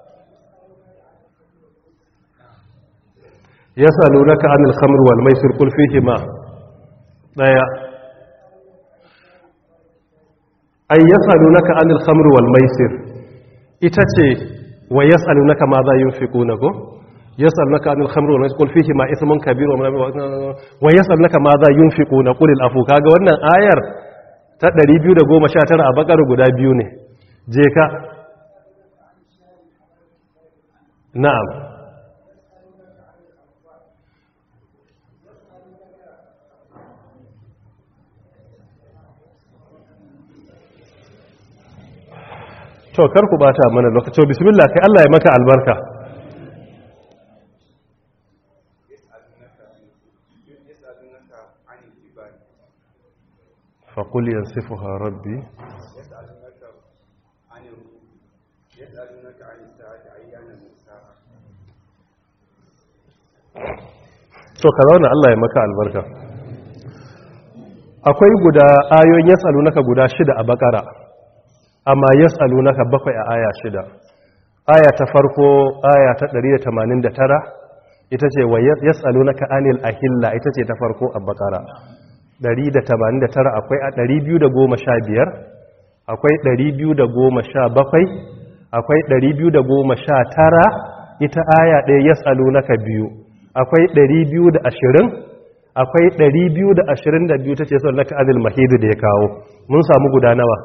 ya salu naka anil khamr wal maisir kul fihi ma daya ay yasalunaka anil khamr wal maisir ita ce wa yasalunaka ma za yunfiquna ko يسألك عن الخمر والميسر قل فيهما إثم كبير ويسألك ماذا ينفقون قل العفو kaga wannan ayar ta 219 a bakar guda biyu ne je ka na'am to kar ku bata mana lokaci bismillah kai Allah ya maka albarka فقل ينصفها ربي يسألونك عن يسألونك عن الساعة أيان مرساها to ka zauna Allah ya maka albarka akwai guda ayoyin yasalunaka guda shida a bakara amma yasalunaka bakwai a aya shida aya ta farko aya ta 189 ita ce wa yasalunaka anil ahilla ita ce ta farko a bakara 189 akwai a 215 akwai 217 akwai 219 ita aya ɗaya yasalunaka biyu akwai 220 akwai 222 ta ce son laka azil mahidu da ya kawo mun samu guda nawa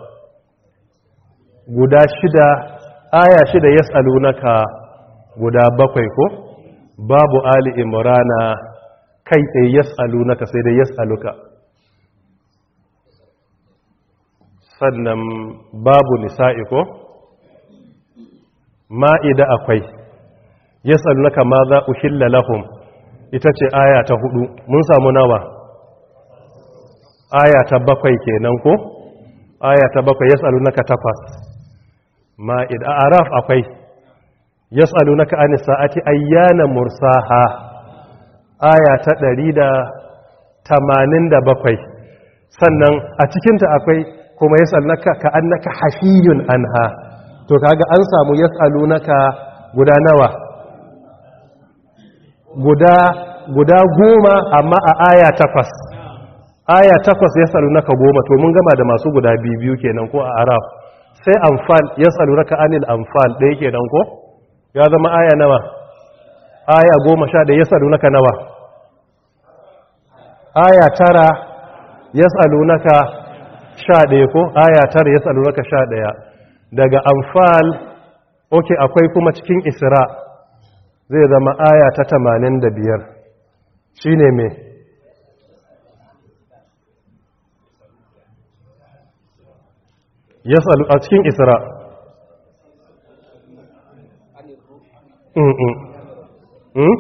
guda shida aya shida yasalunaka guda bakwai ko babu ali imrana kai tsaye yasalunaka sai dai yasaluka sannan babu nisa'i ko ma'ida akwai yasalunaka ma za uhilla lahum ita ce aya ta hudu mun samu nawa aya ta bakwai kenan ko aya ta bakwai yasalunaka takwas ma'ida a araf akwai yasalunaka an sa'ati ayyana mursaha aya ta ɗari da tamanin da bakwai sannan a cikinta akwai kuma yasalunaka ka annaka hafiyun anha to kaga an samu yasalunaka guda nawa guda guda goma amma a aya takwas aya takwas ya salu naka goma to mun gama da masu guda biyu kenan ko a araf sai amfal ya salu naka anil amfal ɗaya kenan ko ya zama aya nawa aya goma sha ɗaya ya salu naka nawa aya tara ya salu naka sha ɗaya ko aya tara ya salu naka sha ɗaya daga amfal oke akwai kuma cikin isra' zai zama aya ta tamanin da biyar shi ne mai yas'alu a cikin isra mm mm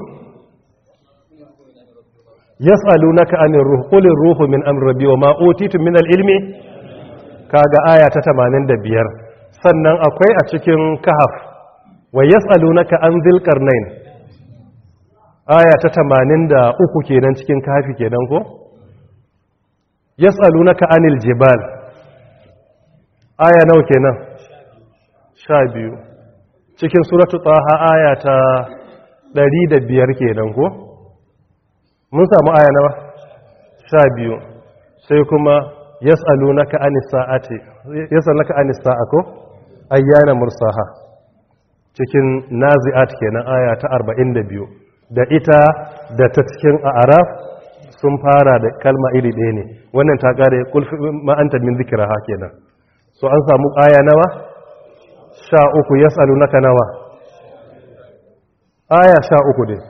yas'alunaka anir ruh qul ruhu min amri rabbi wa ma utitu min al-ilmi kaga aya ta 85 sannan akwai a cikin kahf wa yas'alunaka an dhil qarnain aya ta 83 kenan cikin kahfi kenan ko yas'alunaka anil jibal aya nawa kenan 12 cikin suratu taha aya ta 105 kenan ko mun samu aya nawa sha biyu sai kuma yas'alunaka anis sa'ati yas'alunaka anis sa'a ko ayyana mursaha cikin nazi'at kenan aya ta 42 da ita da ta cikin a'raf sun fara da kalma iri ɗaya ne wannan ta kare kul ma anta min zikraha kenan so an samu aya nawa sha uku yas'alunaka nawa aya sha uku dai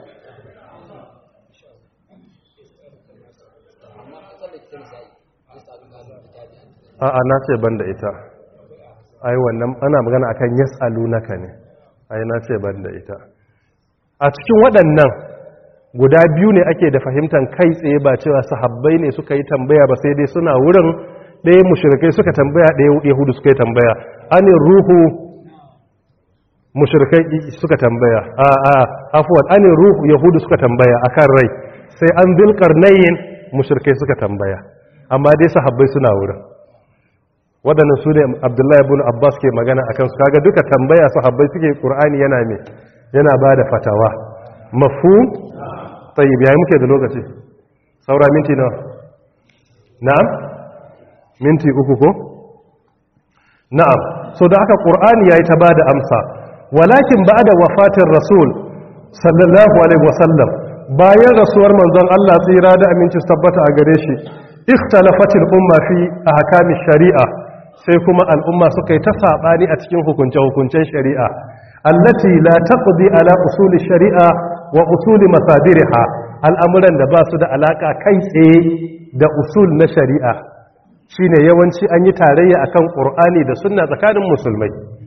a'a na ce ban da ita ai wannan ana magana akan yas'alunaka ne ai na ce ban da ita a cikin waɗannan guda biyu ne ake da fahimtar kai tsaye ba cewa sahabbai ne suka yi tambaya ba sai dai suna wurin ɗaya mushrikai suka tambaya ɗaya yahudu suka yi tambaya anin ruhu mushrikai suka tambaya a a afwan anin ruhu yahudu suka tambaya akan rai sai an zulkarnayin mushrikai suka tambaya amma dai sahabbai suna wurin waɗannan su ne abdullahi ibn abbas ke magana a kansu kaga duka tambaya sahabbai suke ƙur'ani yana me yana ba da fatawa mafu tsayi biya muke da lokaci saura minti nawa na'am minti uku ko na'am so da aka ƙur'ani ya yi ta ba da amsa walakin ba da wafatin rasul sallallahu alaihi wasallam bayan rasuwar manzon allah tsira da aminci tabbata a gare shi ikhtalafatil umma fi ahkamish shari'a sai kuma al'umma suka yi ta saɓani a cikin hukunce-hukuncen shari'a allati la taqdi ala usuli shari'a wa usuli masadiriha al'amuran da ba su da alaka kai tsaye da usul na shari'a shine yawanci an yi tarayya akan qur'ani da sunna tsakanin musulmai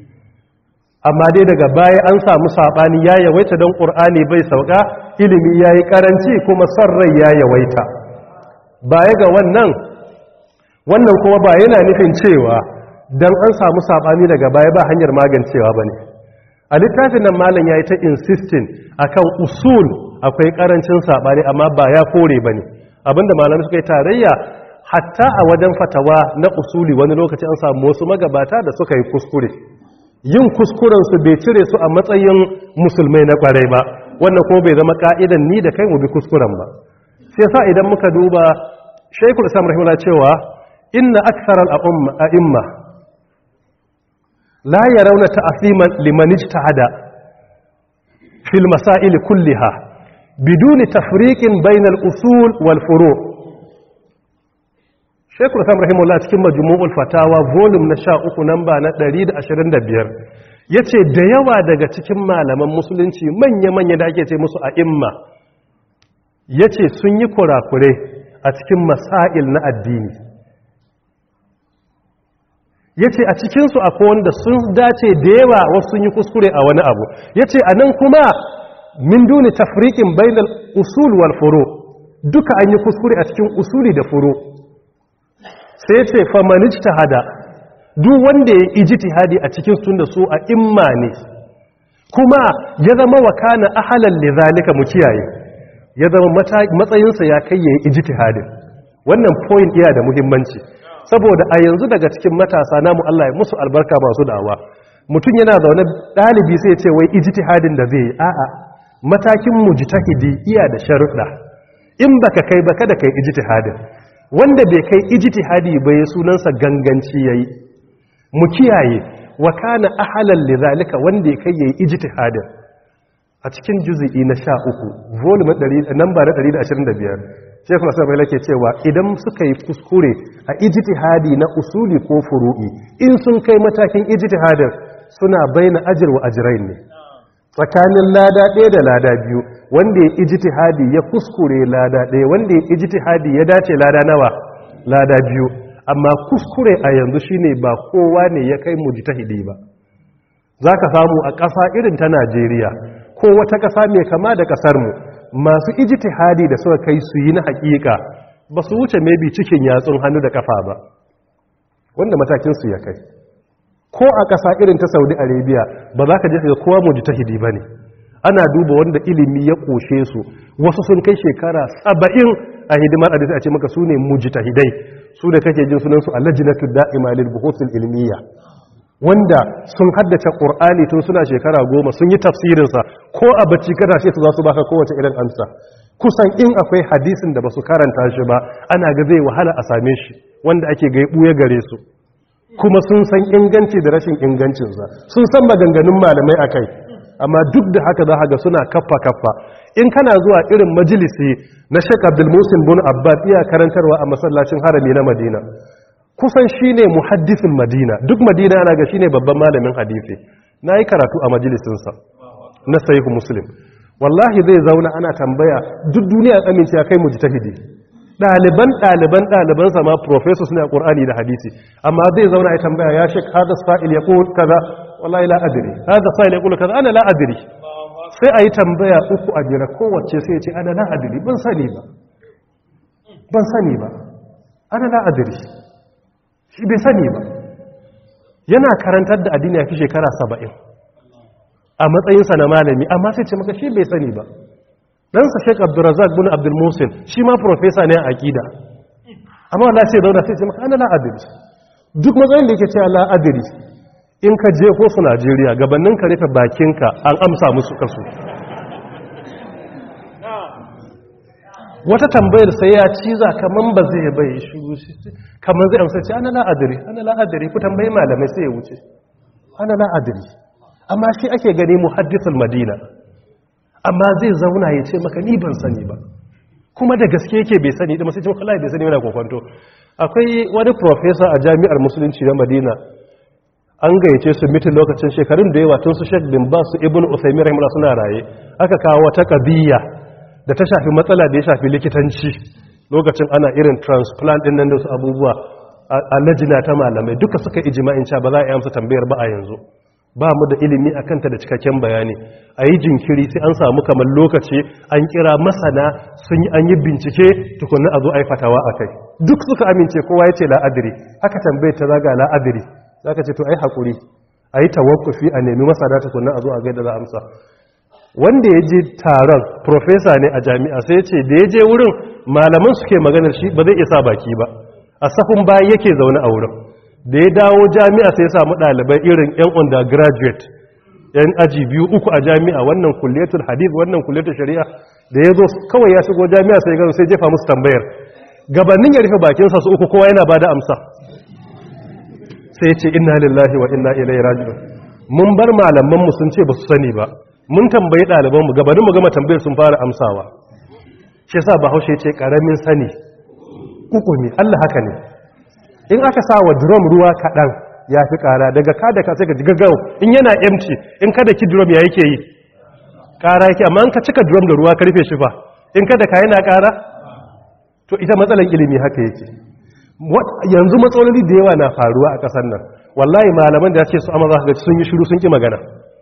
amma dai daga baya an samu saɓani ya yawaita don qur'ani bai sauka ilimi yayi karanci kuma son rai ya yawaita baya ga wannan wannan kuma ba yana nufin cewa don an samu saɓani daga baya ba hanyar magancewa ba ne a littafin nan malam ya yi ta insistin akan usul akwai ƙarancin saɓani amma ba ya kore ba ne abinda malam suka yi tarayya hatta a wajen fatawa na usuli wani lokaci an samu wasu magabata da suka yi kuskure yin kuskurensu bai cire su a matsayin musulmai na ƙwarai ba wannan kuma bai zama ƙa'idan ni da kai mu bi kuskuren ba sai sa idan muka duba shaikul islam rahimahullah cewa inna aktharal a'imma la yarawna ta'siman liman ijtahada fil masail kulliha biduni tafriqin bainal usul wal furu' Sheikhul Islam rahimahullah cikin majmu'ul fatawa volume na 13 namba na 125 yace da yawa daga cikin malaman musulunci manya-manya da ake ce musu a'imma yace sun yi kurakure a cikin masail na addini ya ce a cikinsu akwai wanda sun dace da yawa wasu sun yi kuskure a wani abu ya ce a nan kuma min duni tafrikin bainal usul wal furo duka an yi kuskure a cikin usuli da furo sai ce famanij ta hada duk wanda ya ijtihadi a cikin sun da su a imma ne kuma ya zama wakana ahalan lidhalika mu kiyaye ya zama matsayinsa ya kai ya yi ijtihadin wannan point iya da muhimmanci saboda a yanzu daga cikin matasa namu Allah ya musu albarka masu dawa mutum yana zaune ɗalibi sai ce wai ijtihadin da zai yi a'a matakin mujtahidi iya da sharuɗa in baka kai ba kada kai ijtihadin wanda bai kai ijtihadi ba ya sunansa ganganci yayi mu kiyaye wa kana ahalan lidhalika wanda ya kai yayi ijtihadin a cikin juz'i na 13 volume 100 number 125 Sheikh Nasir Bai ke cewa idan suka yi kuskure a ijtihadi na usuli ko furu'i in sun kai matakin ijtihadin suna baina ajr wa ajrain ne tsakanin lada ɗaya da lada biyu wanda ya ijtihadi ya kuskure lada ɗaya wanda ya ijtihadi ya dace lada nawa lada biyu amma kuskure a yanzu shine ba kowa ne ya kai mujtahidi ba zaka samu a ƙasa irin ta Najeriya ko wata ƙasa mai kama da ƙasar mu masu ijtihadi da suka kai su yi na haƙiƙa ba su wuce maybe cikin yatsun hannu da kafa ba wanda matakin su ya kai ko a ƙasa irin ta Saudi Arabia ba za ka je ga kowa mujtahidi bane ana duba wanda ilimi ya koshe su wasu sun kai shekara saba'in a hidimar hadisi a ce maka su ne mujtahidai su da kake jin sunansu a lajinatu da'ima lil buhuthil ilmiya wanda sun haddace qur'ani tun suna shekara goma sun yi tafsirinsa ko a bacci kada shi su za su baka kowace irin amsa kusan in akwai hadisin da basu karanta shi ba ana ga zai wahala a same shi wanda ake ga ya gare su kuma sun san inganci da rashin ingancinsa sun san maganganun malamai akai amma duk da haka za ga suna kaffa kaffa in kana zuwa irin majalisi na Sheikh Abdul Musin bin Abbad iya karantarwa a masallacin harami na Madina kusan shine muhaddisin Madina duk Madina ana ga shine babban malamin hadisi nayi karatu a majalisin sa na Sahih Muslim wallahi zai zauna ana tambaya duk duniya amince kai mujtahidi daliban daliban daliban sa ma professors ne a Qur'ani da hadisi amma zai zauna ya tambaya ya Sheikh hada sa'il yaqul kaza wallahi la adri hada sa'il yaqul kaza ana la adri sai ayi tambaya uku a jira kowace sai ya ce ana la adri ban sani ba ban sani ba ana la adri shi bai sani ba yana karantar da addini a fi shekara 70 a matsayinsa na malami amma sai ce maka shi bai sani ba ɗansa sheik abdurrazak bin abdul musin shi ma profesa ne a aƙida amma wala sai zauna sai ce maka ana la'adiri duk matsayin da yake ce la'adiri in ka je ko su najeriya gabanin ka rufe bakinka an amsa musu kasu wata tambayar sai ya ciza kaman ba zai bai shiru kaman zai amsa ce ana la'adiri ana la'adiri ku tambayi malamai sai ya wuce ana la'adiri amma shi ake gani muhaddisul madina amma zai zauna ya ce maka ni ban sani ba kuma da gaske yake bai sani da masu ce maka bai sani yana kwakwanto akwai wani professor a jami'ar musulunci na madina an gayyace su mitin lokacin shekarun da yawa tun su shek bin ba su ibn usaimi rahimahullah suna raye aka kawo wata kabiya da ta shafi matsala da ya shafi likitanci lokacin ana irin transplant din nan da su abubuwa a lajina ta malamai duka suka ijma'in cewa ba za a yi amsa tambayar ba a yanzu ba mu da ilimi a kanta da cikakken bayani a yi jinkiri sai an samu kamar lokaci an kira masana sun yi an yi bincike tukunan a zo a yi fatawa a kai duk suka amince kowa ya ce la'adiri aka tambaye ta zaga la'adiri za ka ce to a yi haƙuri a yi tawakkufi a nemi masana tukunan a zo a gaida za amsa wanda ya je taron profesa ne a jami'a sai ya ce da ya je wurin malaman suke maganar shi ba zai isa baki ba a sahun baya yake zaune a wurin da ya dawo jami'a sai ya samu ɗalibai irin 'yan undergraduate yan aji biyu uku a jami'a wannan kulliyatul hadith wannan kulliyatul shari'a da ya zo kawai ya shigo jami'a sai gano sai jefa musu tambayar gabanin ya rufe bakinsa su uku kowa yana ba da amsa sai ce inna lillahi wa inna ilaihi raji'un mun bar malaman mu sun ce ba su sani ba mun tambayi ɗaliban mu gabanin mu gama tambayar sun fara amsawa shi yasa bahaushe ce karamin sani uku ne Allah haka ne in aka sa wa drum ruwa kaɗan ya fi ƙara daga kada ka sai ka gaggau in yana empty in kada ki drum ya yake yi ƙara yake amma in ka cika drum da ruwa ka rufe shi fa in kada ka yana ƙara to ita matsalan ilimi haka yake yanzu matsaloli da yawa na faruwa a ƙasar nan wallahi malaman da ya ce su amma za ka sun yi shiru sun ki magana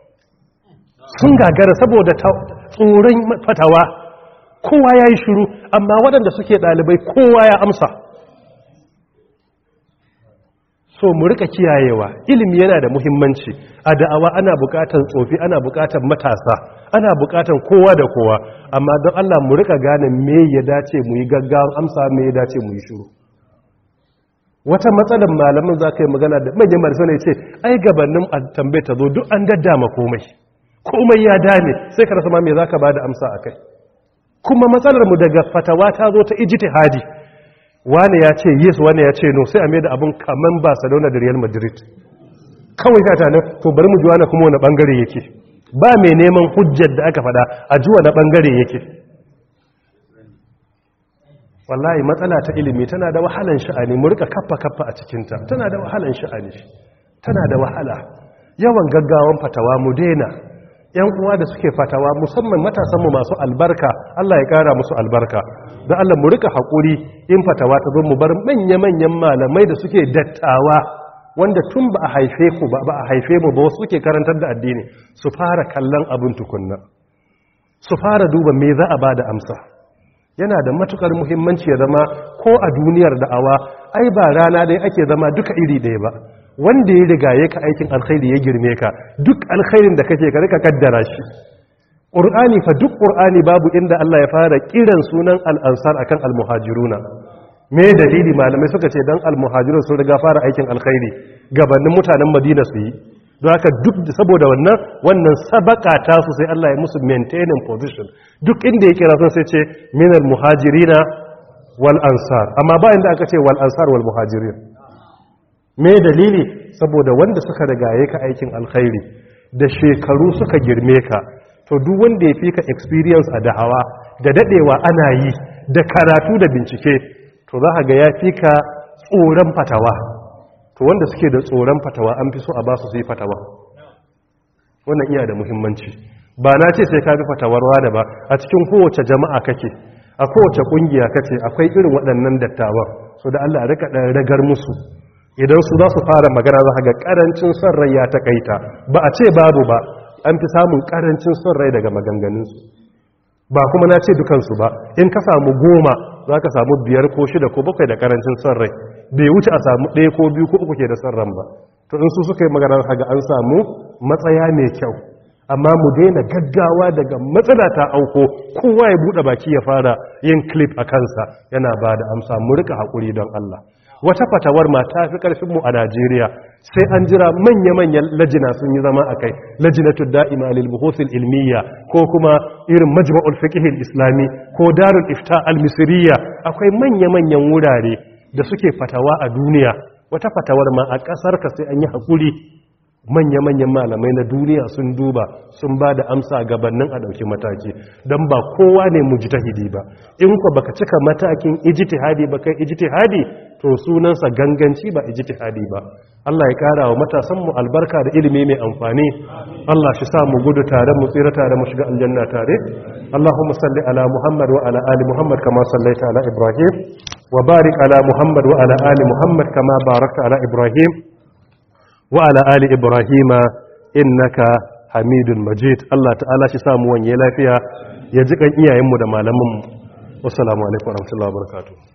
sun gagara saboda tsoron fatawa kowa ya yi shiru amma waɗanda suke ɗalibai kowa ya amsa so mu rika kiyayewa ilimi yana da muhimmanci a da'awa ana bukatan tsofi ana bukatan matasa ana bukatan kowa da kowa amma don Allah mu rika gane me ya dace mu yi gaggawan amsa me ya dace mu yi shiru wata matsalar malamin za ka yi magana da manyan marisa ne ce ai gabanin a tambaye ta zo duk an daddama komai komai ya dame sai ka rasa ma me za ka ba da amsa a kai kuma matsalar mu daga fatawa ta zo ta ijtihadi wane ya ce yes wane ya ce no sai a mai da abin kaman barcelona da real madrid kawai ta tana to bari mu ji wani kuma wani bangare yake ba mai neman hujjar da aka fada a ji wani bangare yake wallahi matsala ta ilimi tana da wahalan sha'ani mu rika kaffa kaffa a cikinta tana da wahalan sha'ani tana da wahala yawan gaggawan fatawa mu daina yan uwa da suke fatawa musamman matasanmu masu albarka Allah ya kara musu albarka da Allah mu rika haƙuri in fatawa ta zo mu bar manya-manyan malamai da suke dattawa wanda tun ba a haife ku ba ba a haife mu ba wasu suke karantar da addini su fara kallon abin tukunna su fara duba me za a bada amsa yana da matukar muhimmanci ya zama ko a duniyar da'awa ai ba rana dai ake zama duka iri ɗaya ba wanda ya riga ya ka aikin alkhairi ya girme ka duk alkhairin da kake ka rika kaddara shi ƙur'ani fa duk ƙur'ani babu inda Allah ya fara kiran sunan al'ansar akan almuhajiruna me dalili malamai suka ce dan almuhajirun sun riga fara aikin alkhairi gabanin mutanen madina su yi don haka duk saboda wannan wannan sabaka ta su sai Allah ya musu maintaining position duk inda ya kira sun sai ce minal muhajirina wal ansar amma bayan da aka ce wal ansar wal muhajirin me dalili saboda wanda suka rigaye ka aikin alkhairi da shekaru suka girme ka to duk wanda ya fi ka experience a da'awa da dadewa ana yi da karatu da bincike to za ka ga ya fi ka tsoron fatawa to wanda suke da tsoron fatawa an fi so a ba su su yi fatawa wannan iya da muhimmanci ba na ce sai ka bi fatawar da ba a cikin kowace jama'a kake a kowace kungiya kace akwai irin waɗannan dattawan so da Allah rika dan ragar musu idan su za su fara magana za ga karancin son rai ya takaita ba a ce babu ba an fi samun karancin son rai daga maganganunsu ba kuma na ce dukansu ba in ka samu goma za ka samu biyar ko shida ko bakwai da karancin son rai bai wuce a samu ɗaya ko biyu ko uku ke da son ran ba to in su suka yi magana ga an samu matsaya mai kyau amma mu daina gaggawa daga matsala ta auko kowa ya buɗe baki ya fara yin clip a kansa yana ba da amsa mu rika haƙuri don Allah wata fatawar ma ta fi ƙarfinmu a Najeriya sai an jira manya-manyan lajina sun yi zama a kai lajinatul da'ima lil buhuthil ilmiya ko kuma irin majma'ul fiqh islami ko darul ifta al misriya akwai manya-manyan wurare da suke fatawa a duniya wata fatawar ma a ƙasar ka sai an yi hakuri manya-manyan malamai na duniya sun duba sun ba da amsa gabanin a ɗauki mataki don ba kowa ne mujtahidi ba in ku baka cika matakin ijtihadi ba kai ijtihadi to sunansa ganganci ba ijtihadi ba Allah ya kara wa matasanmu albarka da ilimi mai amfani Allah shi sa mu gudu tare mu tsira tare mu shiga aljanna tare Allahumma salli ala Muhammad wa ala ali Muhammad kama sallaita ala Ibrahim wa barik ala Muhammad wa ala ali Muhammad kama barakta ala Ibrahim wa ala ali Ibrahim innaka Hamidul Majid Allah ta'ala shi sa mu wanye lafiya ya ji kan iyayenmu da malamanmu wassalamu alaikum warahmatullahi wabarakatuh